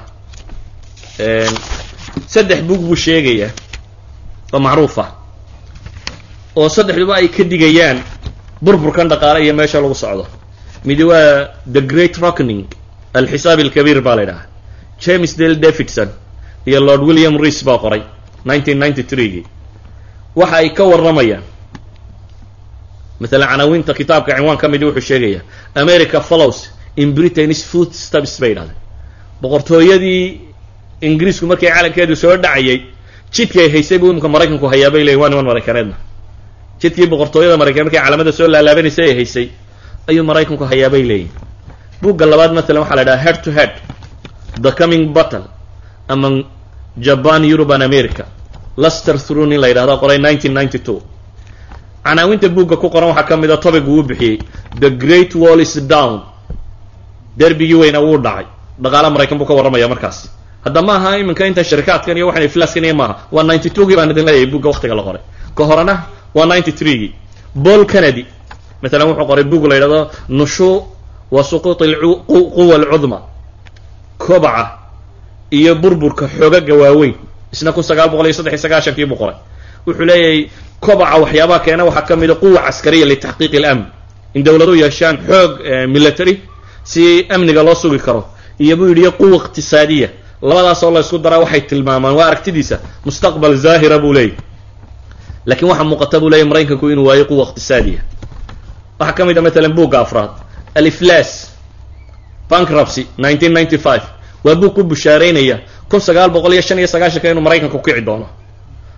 saddex bug buu sheegayaa oo macruuf ah oo saddexduba ay ka digayaan burburkan dhaqaale iyo meesha lagu socdo midi waa the great rockening alxisaab alkabiir baa la ydhahaa james dale davidson iyo lord william rees baa qoray nineteen ninety three-gii waxa ay ka warramayaan masalan canaawinta kitaabka cinwaan ka midi wuxuu sheegayaa america follows in britain's food stabs bay yidhahdeen boqortooyadii ingiriisku markii calankeedu soo dhacayay jidkii ay haysay buu imika maraykanku hayaa bay leeyiin waa niman maraykaneedna jidkii boqortooyada maraykan markay calamada soo laalaabanaysay ay haysay ayuu maraykanku hayaa bay leeyihin bugga labaad matalan waxaa la idhaha head to head the coming battle among japan europe and america luster through nin la yidhahdo qoray nineteen ninety two canaawinta buugga ku qoran waxaa ka mid a topic uu bixiyey the great wall is down derbigii weyna wuu dhacay dhaqaala maraykan buu ka warramaya markaas hadda ma aha iminka intan sharikaadkan iyo waxaan iflaaskan iyo maaha waa ninety two gii baan idin leeyahay bugga waktiga la qoray ka horena waa ninety three gii paul kennedy matalan wuxuu qoray bug la yidhahdo nushu wa suquut quwa alcudma kobaca iyo burburka xoogaga waaweyn isna kun sagaal boqol iyo saddex iyo sagaashankii buu qoray wuxuu leeyahay kobaca waxyaabaha keena waxaa ka mida quwa caskariya litaxqiiqi اlamn in dowladu yeeshaan xoog military si amniga loo sugi karo iyo buu yidhi quwa iqtisaadiya labadaas oo la isku daraa waxay tilmaamaan waa aragtidiisa mustaqbal zaahira buu leeyahy lakiin waxaa muuqata buu leeyahy maraykanku inuu waayo quwa iqtisaadiya waxaa ka mid a matalan buugga afraad aliflas bankruptcy nineteen ninety five waa buug ku bushaareynaya kun sagaal boqol iyo shan iyo sagaashanka inuu maraykanku kici doono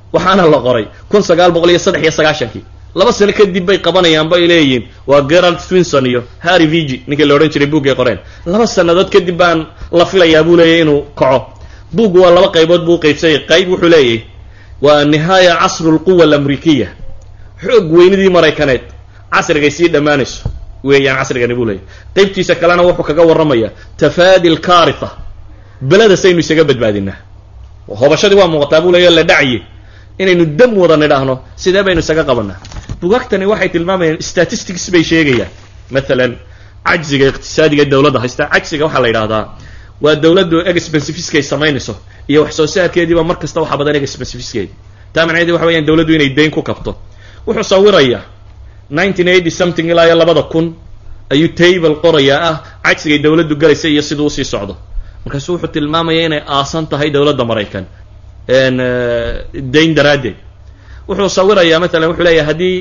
waxaana la qoray kun sagaal boqol iyo saddex iyo sagaashankii laba sano kadib bay qabanayaan bay leeyihiin waa gerald swinson iyo harry vigi ninkii la odhan jiray buuggay qoreen laba sannadood kadib baan la filayaa buu leeyahy inuu kaco buuggu waa laba qaybood buu uqaybsanyay qayb wuxuu leeyahy waa nihaaya casru lquwa alamrikiya xoog weynidii maraykaneed casrigay sii dhammaanayso weeyaan casrigani buu leeyahy qaybtiisa kalena wuxuu kaga warramaya tafaadi lkaritha beledasaynu isaga badbaadinaa hobashadii waa muuqataa buu leeya la dhacye inaynu dam wada nidhaahno sidee baynu isaga qabanaa bugaagtani waxay tilmaamayaan statistics bay sheegayaan maalan cajziga iqtisaadiga dowladda haysta cajziga waxaa la yidhahdaa waa dowladdu expensifiskay samaynayso iyo wax soo saarkeediiba mar kasta waxa badan expensifiskedi taa macnaheedi waxa weyaan dowladdu inay dayn ku kabto wuxuu sawirayaa nineteen eighty something ilaa iyo labada kun ayuu table qorayaa ah cajsigay dowladdu galaysa iyo siduu usii socdo markaasu wuxuu tilmaamaya inay aasan tahay dowladda maraykan dayn daraaddeed wuxuu sawirayaa maalan wuxuu leeyahay haddii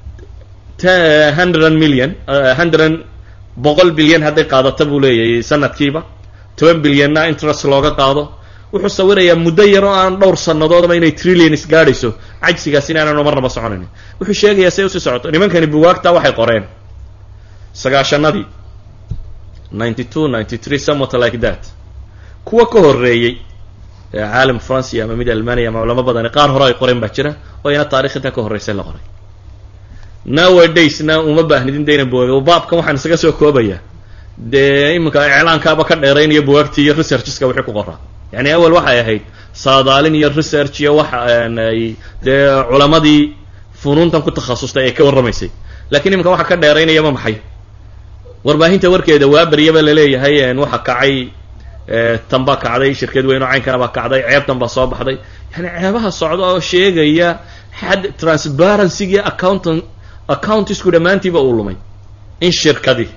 hundred million hundred boqol bilyan hadday qaadato buu leeyahay sanadkiiba toban bilyanna interest looga qaado wuxuu sawirayaa muddo yar oo aan dhowr sannadoodaba inay trillions gaadhayso cajsigaas inaananu marnaba soconayn wuxuu sheegayaa say usii socoto nimankani bugaagta waxay qoreen sagaashanadii ninety two ninety three somewhat like that kuwa ka horreeyey caalam francia ama mid almaniya ama culamo badani qaar hore ay qoreen baa jira oo ina taarikh intaa ka horreysay la qoray nowadaysna uma baahnidin dayna bugaag baabkan waxaan isaga soo koobaya dee iminka iclaankaaba ka dheeraynaya bugaagtii iyo researcheska wixii ku qoraa yani awel waxay ahayd saadaalin iyo research iyo waxa ay dee culamadii funuuntan ku takhasustay ay ka warramaysay lakiin iminka waxa ka dheeraynayaba maxay warbaahinta warkeeda waabaryaba laleeyahay waxa kacay tan baa kacday shirkad weyn oo caynkana baa kacday ceebtan baa soo baxday yani ceebaha socda oo sheegaya xad transparencygii accountan accountisku dhammaantiiba uu lumay in shirkadii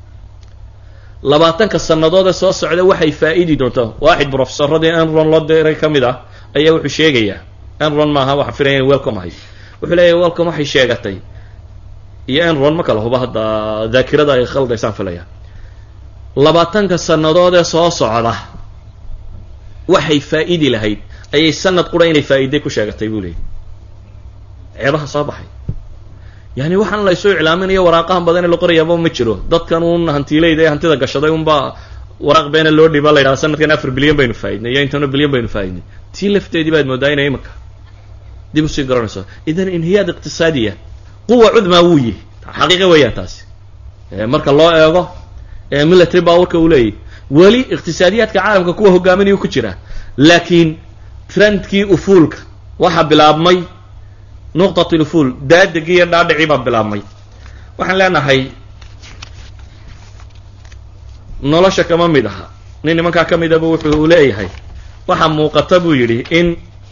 labaatanka sannadood ee soo socda waxay faa-idi doontaa waaxid professoradii enron loo diray ka mid ah ayaa wuxuu sheegayaa enron maaha waxa filaya in welcome ahay wuxuu leeyahy welcome waxay sheegatay iyo enron ma kala huba hadda daakirada ay khaldaysaan filaya labaatanka sannadood ee soo socda waxay faa-idi lahayd ayay sanad qura inay faa-iday ku sheegatay buu leeyay ceebaha soo baxay yani waxaan laysoo iclaaminayo waraaqahan badan ee la qorayaaba ma jiro dadkan un hantiileyda ee hantida gashaday unbaa waraaq beena loo dhiiba la yidhahda sanadkan afar bilyan baynu faa-idnay iyo intano bilyan baynu faa-idnay tii lafteedii baad moodaa inay imanka dib usii garanayso idan inhiyaad iqtisaadiya quwa cudmaa wuu yihi xaqiiqa weeyaan taasi marka loo eego military powerka uu leeyahy weli iqtisaadiyaadka caalamka kuwa hogaaminayuu ku jira laakiin trendkii ufuulka waxaa bilaabmay nuqtat lufuul daadegii iyo dhaadhicii baa bilaabmay waxaan leenahay nolosha kama mid aha nin nimankaa ka midaba wuxuu leeyahay waxaa muuqata buu yidhi in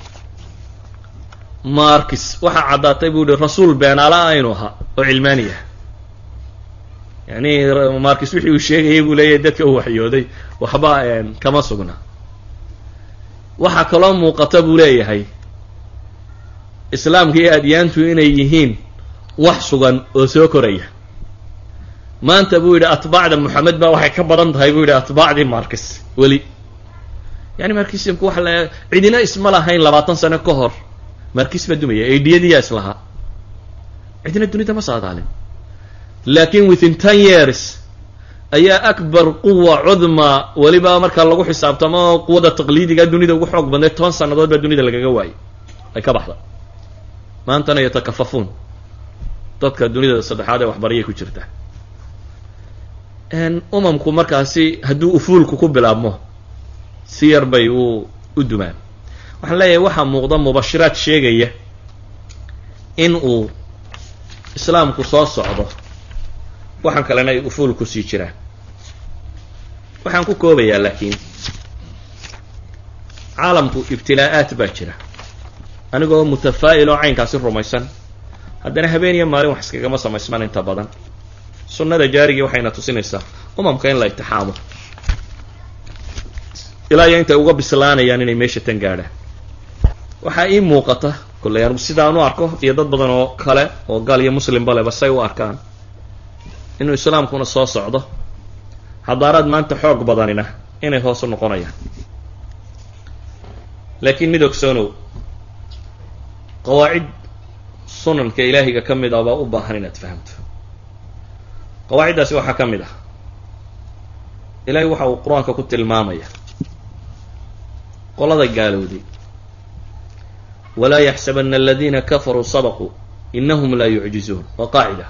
markis waxaa caddaatay buu yihi rasuul beenaala aynu ahaa oo cilmaaniya yani markis wixii uu sheegayay buu leeyahay dadka uu waxyooday waxba kama sugna waxaa kaloo muuqata buu leeyahay islaamka iyo adyaantu inay yihiin wax sugan oo soo koraya maanta buu yidhi atbaacda moxamed baa waxay ka badan tahay buu yidhi atbaacdii markis weli yani markismku waxa la cidina isma lahayn labaatan sano ka hor markis baa dumaya aidiyadiyaa islahaa cidina dunida ma saadaalin lakin within ten years ayaa akbar quwa cudma weliba marka lagu xisaabtamo quwada taqliidiga dunida ugu xoog badnay toban sannadood baa dunida lagaga waayay ay ka baxda maantana yatakafafuun dadka dunida saddexaad ee waxbarayay ku jirta umamku markaasi hadduu ufuulku ku bilaabmo si yar bay u u dumaan waxaan leeyahay waxaa muuqda mubashiraad sheegaya in uu islaamku soo socdo waxaan kalena ay ufuul ku sii jiraan waxaan ku koobayaa laakiin caalamku ibtilaa-aat baa jira anigoo mutafaa'il oo caynkaasi rumaysan haddana habeen iyo maalin wax iskagama samaysman inta badan sunnada jaarigii waxayna tusinaysaa umamka in la itixaamo ilaa iyo intay uga bislaanayaan inay meesha tan gaadhaan waxaa ii muuqata kolley anugu sidaan u arko iyo dad badan oo kale oo gaal iyo muslimba leba say u arkaan inuu islaamkuna soo socdo xadaaraad maanta xoog badanina inay hoos u noqonayaan laakiin mid ogsoonow qawaacid sunanka ilaahiga ka mid ah baa u baahan inaad fahamto qawaaciddaasi waxaa ka mid ah ilaahay waxa uu qur-aanka ku tilmaamaya qolada gaalowday walaa yaxsabana aladiina kafaruu sabaquu inahum laa yucjizuun waa qaacida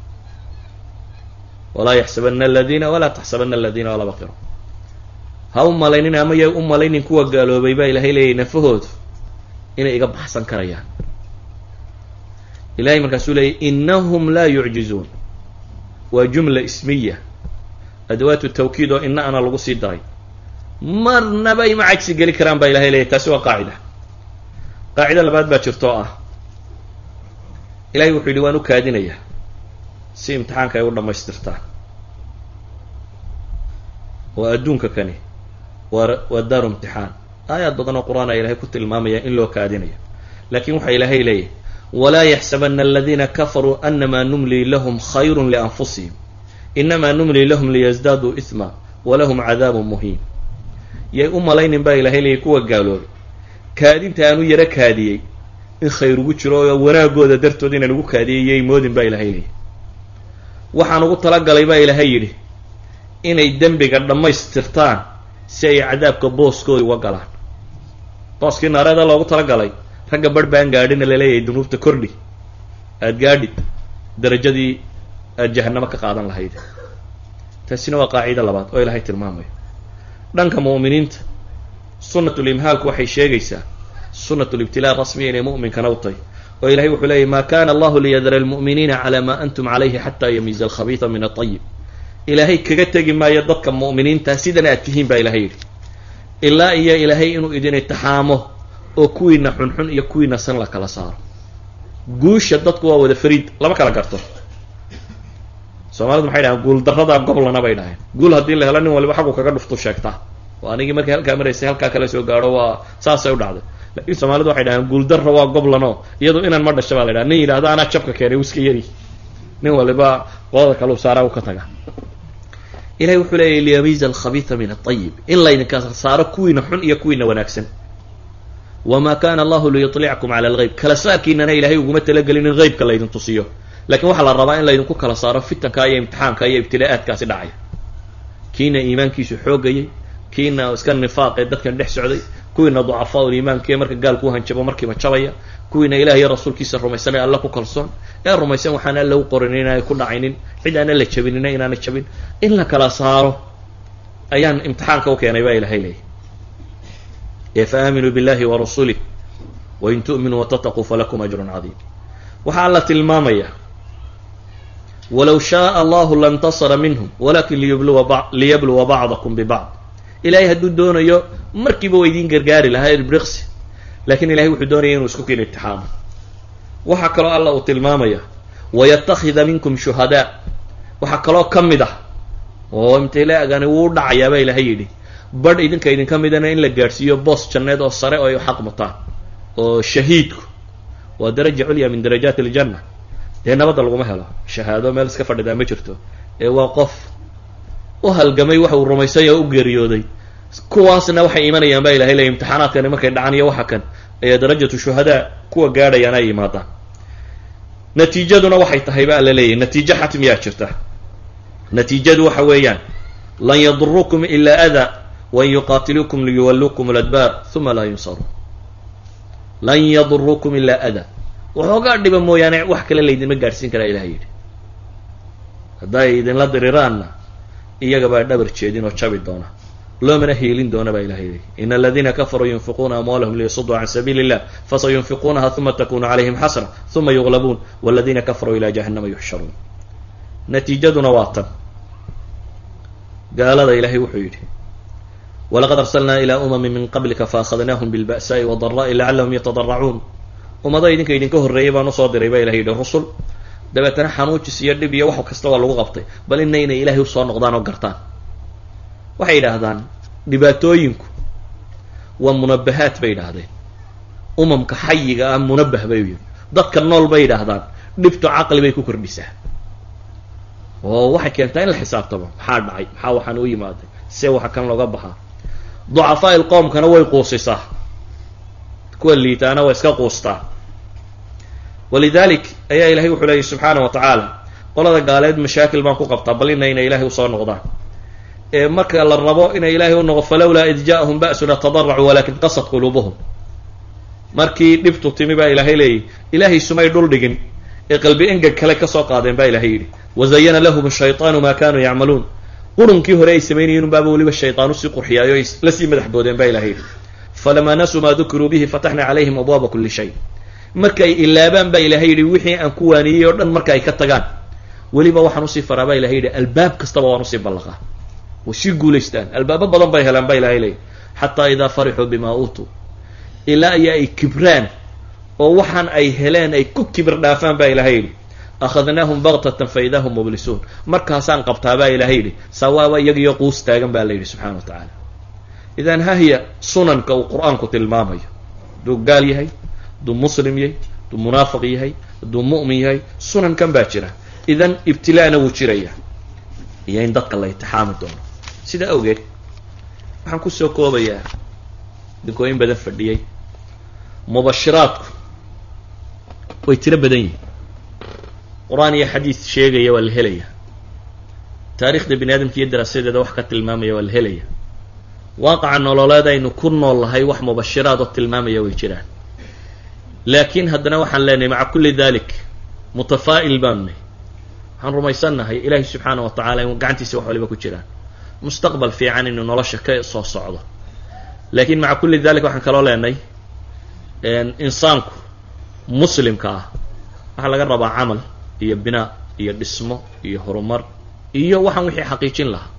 walaa yaxsabana aladiina walaa taxsabana aladiina walaa baqiro ha u malaynin ama yay u malaynin kuwa gaaloobay baa ilaahay leeyahy nafahoodu inay iga baxsan karayaan ilahay markaasuu leeyay inahum laa yucjizuun waa jumla ismiya adawaatu tawkiid oo ina ana lagu sii daray marnaba ima cagsi geli karaan baa ilahay leeyahy taasi waa qaacida qaacida labaad baa jirto oo ah ilahay wuxuu yidhi waan u kaadinayaa si imtixaanka ay u dhammaystirtaan oo adduunka kani waa waa daaru imtixaan aayaad badan oo qur-aan a ilahay ku tilmaamaya in loo kaadinayo laakiin waxaa ilaahay leeyahy walaa yaxsabana aladiina kafaruu anamaa numlii lahum khayru lianfusihim inamaa numlii lahum liyasdaaduu isma walahum cadaabun muhiin yay u malaynin baa ilahay leeyahy kuwa gaaloobay kaadinta aan u yaro kaadiyey in khayr ugu jiro oo wanaagooda dartood inaan ugu kaadiyay yay moodin baa ilahay leeyahy waxaan ugu talagalay baa ilaahay yidhi inay dembiga dhammaystirtaan si ay cadaabka booskooda uga galaan booskii naareeda loogu talagalay ragga barh baan gaadhina laleeyahay dunuubta kordhi aada gaadhid darajadii aada jahanamo ka qaadan lahayd taasina waa qaacido labaad oo ilaahay tilmaamayo dhanka mu'miniinta sunatulimhaalku waxay sheegaysaa sunatulibtilaa rasmiya inay mu'minkana u tahay oo ilahay wuxuu leeyahy ma kana allahu liyadara almu'miniina calaa maa antum calayhi xataa yamiiza alkhabiida min aطayib ilaahay kaga tegi maayo dadka mu'miniinta sidan aad tihiin baa ilahay yidhi ilaa iyo ilaahay inuu idin itixaamo oo kuwiina xunxun iyo kuwiina san la kala saaro guusha dadku waa wada fariid lama kala garto soomaalidu maxay dhahaan guul darradaa goblana bay dhaheen guul haddii la helo nin waliba xaggu kaga dhuftu sheegtaa oo anigii markay halkaa maraysay halkaa kala soo gaadho waa saasay u dhacday laakiin soomaalidu waxay dhahaan guul darra waa goblano iyadu inaan ma dhasha baa la dhaha nin yidhahda anaa jabka keenay u iska yari nin waliba qooda kale u saaraa u ka taga ilahay wuxuu leeyahy liyamiiza alkhabiida min aayib in laydinka saaro kuwiina xun iyo kuwiina wanaagsan wamaa kana allahu liyuطlickum cala algeyb kala saarkiinana ilahay uguma talagelin in heybka laydin tusiyo lakiin waxaa la rabaa in laydinku kala saaro fitanka iyo imtixaanka iyo ibtila'aadkaasi dhacaya kiina iimaankiisu xoogayay kiina iska nifaaqee dadkan dhex socday kuwiina ducafaa uliimaanka ee marka gaalku hanjabo markiiba jabaya kuwiina ilaah iyo rasuulkiisa rumaysan ee alla ku kalsoon ee rumaysan waxaan alla u qorin inaanay ku dhacaynin cid aana la jabinina inaana jabin in la kala saaro ayaan imtixaanka u keenay baa ilahay leeyahy ee fa aaminuu billahi wa rasulih wain tu'minuu watataquu falakum ajrun cadiim waxaa alla tilmaamaya walow shaaa allahu lantasara minhum walakin liyabluwa bacdakum bibacd ilahay hadduu doonayo markiiba waa idiin gargaari lahaa irbriqsi lakin ilahay wuxuu doonaya inuu isku keeno itixaamo waxaa kaloo alla uu tilmaamaya wayatakida minkum shuhadaa waxaa kaloo ka mid ah oo imtilaagani wuu dhacayaa baa ilahay yidhi badh idinka idinka midana in la gaadhsiiyo boos janneed oo sare oo ay xaq mutaan oo shahiidku waa daraja culya min darajaat aljanna dee nabadda laguma helo shahaado meel iska fadhidaa ma jirto ee waa qof u halgamay waxa uu rumaysanya oo u geeriyooday kuwaasna waxay imanayaan baa ilahay leey imtixaanaadkani markay dhacan iyo waxa kan ayaa darajatu shuhadaa kuwa gaadhayaan ay yimaadaan natiijaduna waxay tahay ba alla leeyahy natiijo xatmiyaa jirta natiijadu waxa weeyaan lan yadurukum ilaa adaa wain yuqaatiluukum liyuwalluukum ladbaar uma laa yunsaruun lan yadurukum ilaa adaa waxoogaa dhiba mooyaane wax kale laydinma gaadhsiin karaa ilahay yidhi hadday idinla diriraanna iyaga baa dhabar jeedin oo jabi doona loomana hiilin doona baa ilahay leeyahy in aladiina kafaruu yunfiquuna amwaalahum liyasuduu can sabiili illah fasayunfiquunaha uma takunu calayhim xasra uma yuglabuun waladiina kafaruu ilaa jahannama yuxsharuun natiijaduna waa tan gaalada ilahay wuxuu yidhi walaqad arsalnaa ilaa umami min qablika faahadnaahum bilba'saa'i wadaraa'i lacallahum yatadaracuun ummado idinka idinka horreeyay baan usoo diray baa ilahay yidhi rusul dabeetana xanuujis iyo dhib iyo wax kasta waa lagu qabtay bal ina inay ilaahay usoo noqdaan oo gartaan waxay yidhaahdaan dhibaatooyinku waa munabahaat bay yidhaahdeen umamka xayiga ah munabah bay yidhi dadka nool bay yidhaahdaan dhibtu caqli bay ku kordhisaa oo waxay keentaa in la xisaabtamo maxaa dhacay maxaa waxaan u yimaaday see waxa kan looga baxaa ducafaa il qoomkana way quusisaa kuwa liitaana waa iska quustaa walidalik ayaa ilahay wuxuu leeyay subxaana wa tacaala qolada gaaleed mashaakil baan ku qabtaa bal ina inay ilaahay usoo noqdaan ee marka la rabo inay ilaahay u noqo falowlaa id ja'ahum ba'suna tadaracuu walakin qasad quluubuhum markii dhibtu timi baa ilaahay leeyahy ilaahay sumay dhul dhigin ee qalbi engeg kale kasoo qaadeen baa ilahay yidhi wazayana lahum shayطaanu ma kanuu yacmaluun qurunkii hore ay samaynayeen unbaaba weliba shayطaan usii qurxiyaayo ay la sii madax boodeen baa ilahay yidhi falamaa nasuu maa dukiruu bihi fataxna calayhim abwaaba kuli shay markay ilaabaan baa ilahay yidhi wixii aan ku waaniyey oo dhan marka ay ka tagaan weliba waxaan usii faraa baa ilahay yidhi albaab kastaba waan usii ballaqaa way sii guulaystaan albaabo badan bay helaan baa ilahay leeyahy xataa idaa farixuu bima uutuu ilaa iyo ay kibraan oo waxaan ay heleen ay ku kibir dhaafaan baa ilahay yidhi akhadnaahum baktatan fa idaa hum mublisuun markaasaan qabtaa baa ilahay yidhi sawaaba iyagiyo quus taagan baa la yidhi subxana wa tacaala idan hahya sunanka uu qur-aanku tilmaamayo hadduu gaal yahay hadduu muslim yahay hadduu munaafiq yahay hadduu mu'min yahay sunankan baa jira idan ibtilaana wuu jiraya iyo in dadka la itixaami doono sidaa awgeed waxaan kusoo koobayaa dinkooyin badan fadhiyey mubashiraadku way tiro badan yihin qur-aan iyo xadiis sheegaya waa la helaya taarikhda bini aadamka iyo daraasadeeda wax ka tilmaamaya waa la helaya waaqaca nololeed aynu ku nool lahay wax mubashiraad oo tilmaamaya way jiraan laakiin haddana waxaan leenahay maca kulli dalik mutafaa'il baanu nahy waxaan rumaysannahay ilaahay subxaana wa tacala in gacantiisa wax waliba ku jiraan mustaqbal fiican inuu nolosha ka soo socdo laakiin maca kulli dalik waxaan kaloo leenahay insaanku muslimka ah waxaa laga rabaa camal iyo binaa iyo dhismo iyo horumar iyo waxaan wixii xaqiijin lahaa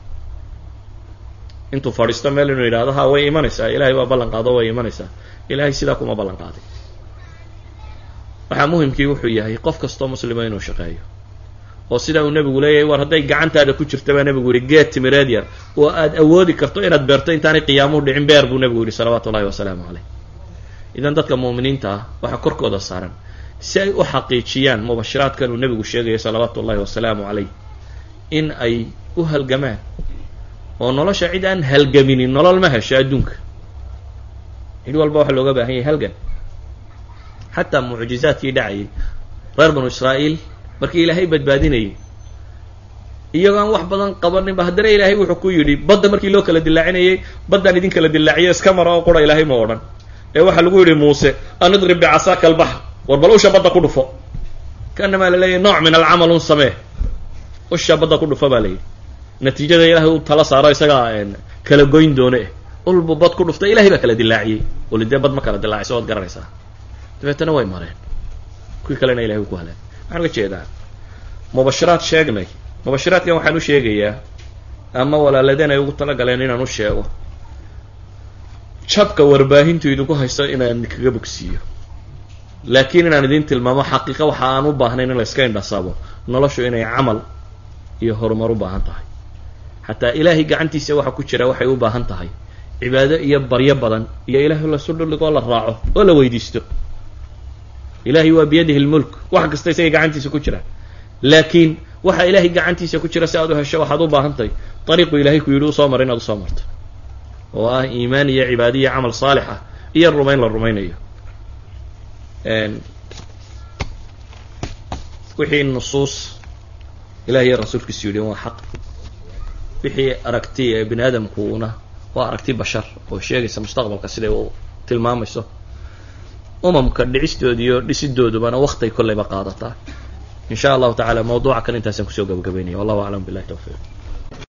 intuu fadhiisto meel inuu yidhahdo ha way imanaysaa ilahay baa ballan qaado way imanaysaa ilahay sidaa kuma ballan qaaday waxaa muhimkii wuxuu yahay qof kastoo muslima inuu shaqeeyo oo sidaa uu nebigu leeyahay war hadday gacantaada ku jirta baa nebigu yihi geed timireed yar oo aad awoodi karto inaad beerto intaanay qiyaamuhu dhicin beer buu nebigu yihi salawaatu ullahi wasalaamu caleyh idan dadka mu'miniinta ah waxaa korkooda saaran si ay u xaqiijiyaan mubashiraadkan uu nebigu sheegayo salawaatu ullahi wasalaamu caleyh in ay u halgamaan oo nolosha cid aan halgaminin nolol ma hesho adduunka cid walba waxaa looga baahan yahay halgan xataa mucjizaadkii dhacayay reer banu israa'iil markii ilaahay badbaadinayay iyagoo aan wax badan qabaninba haddana ilaahay wuxuu ku yidhi badda markii loo kala dilaacinayay baddaan idin kala dilaaciyo iska mara oo qura ilaahay ma odhan ee waxaa lagu yidhi muuse an idrib bicasaaka albaxr war bal usha badda ku dhufo kaanamaa la leeyahy nooc min alcamal un samee usha badda ku dhufo baa layidhi natiijada ilaahay u tala saaro isagaa kala goyn doone ulbu bad ku dhufta ilahay baa kala dilaaciyey wali dee bad ma kala dilaacayso waad garanaysaa dabeetana way mareen kuwii kalena ilahay ku haleen waxaan uga jeedaa mubashiraad sheegnay mubashiraadkan waxaan u sheegayaa ama walaaladeen ay ugu talagaleen inaan u sheego jabka warbaahintu idinku haysto inaan kaga bogsiiyo laakiin inaan idin tilmaamo xaqiiqa waxa aan u baahnayn in la iska indhasabo noloshu inay camal iyo horumar u baahan tahay xataa ilaahay gacantiisa waxa ku jira waxay u baahan tahay cibaado iyo baryo badan iyo ilaahay lasu dhuligoo la raaco oo la weydiisto ilahay waa biyadihi lmulk wax kasta isagay gacantiisa ku jira laakiin waxa ilaahay gacantiisa ku jira si aad u hesho waxaad u baahan tahay ariiqu ilahay ku yidhi usoo mara inaad usoo marto oo ah iimaan iyo cibaado iyo camal saalix ah iyo rumayn la rumaynayo wixii nusuus ilahi iyo rasuulkiisu yidhi waa xaq wixii aragti ee bini aadamkuuna waa aragti bashar oo sheegaysa mustaqbalka siday u tilmaamayso umamka dhicistoodi iyo dhisidoodubana waktay kolleyba qaadataa in sha allahu tacala mawduuca kan intaasaan kusoo gabagabaynaya wallahu aclam billahi tawfiiq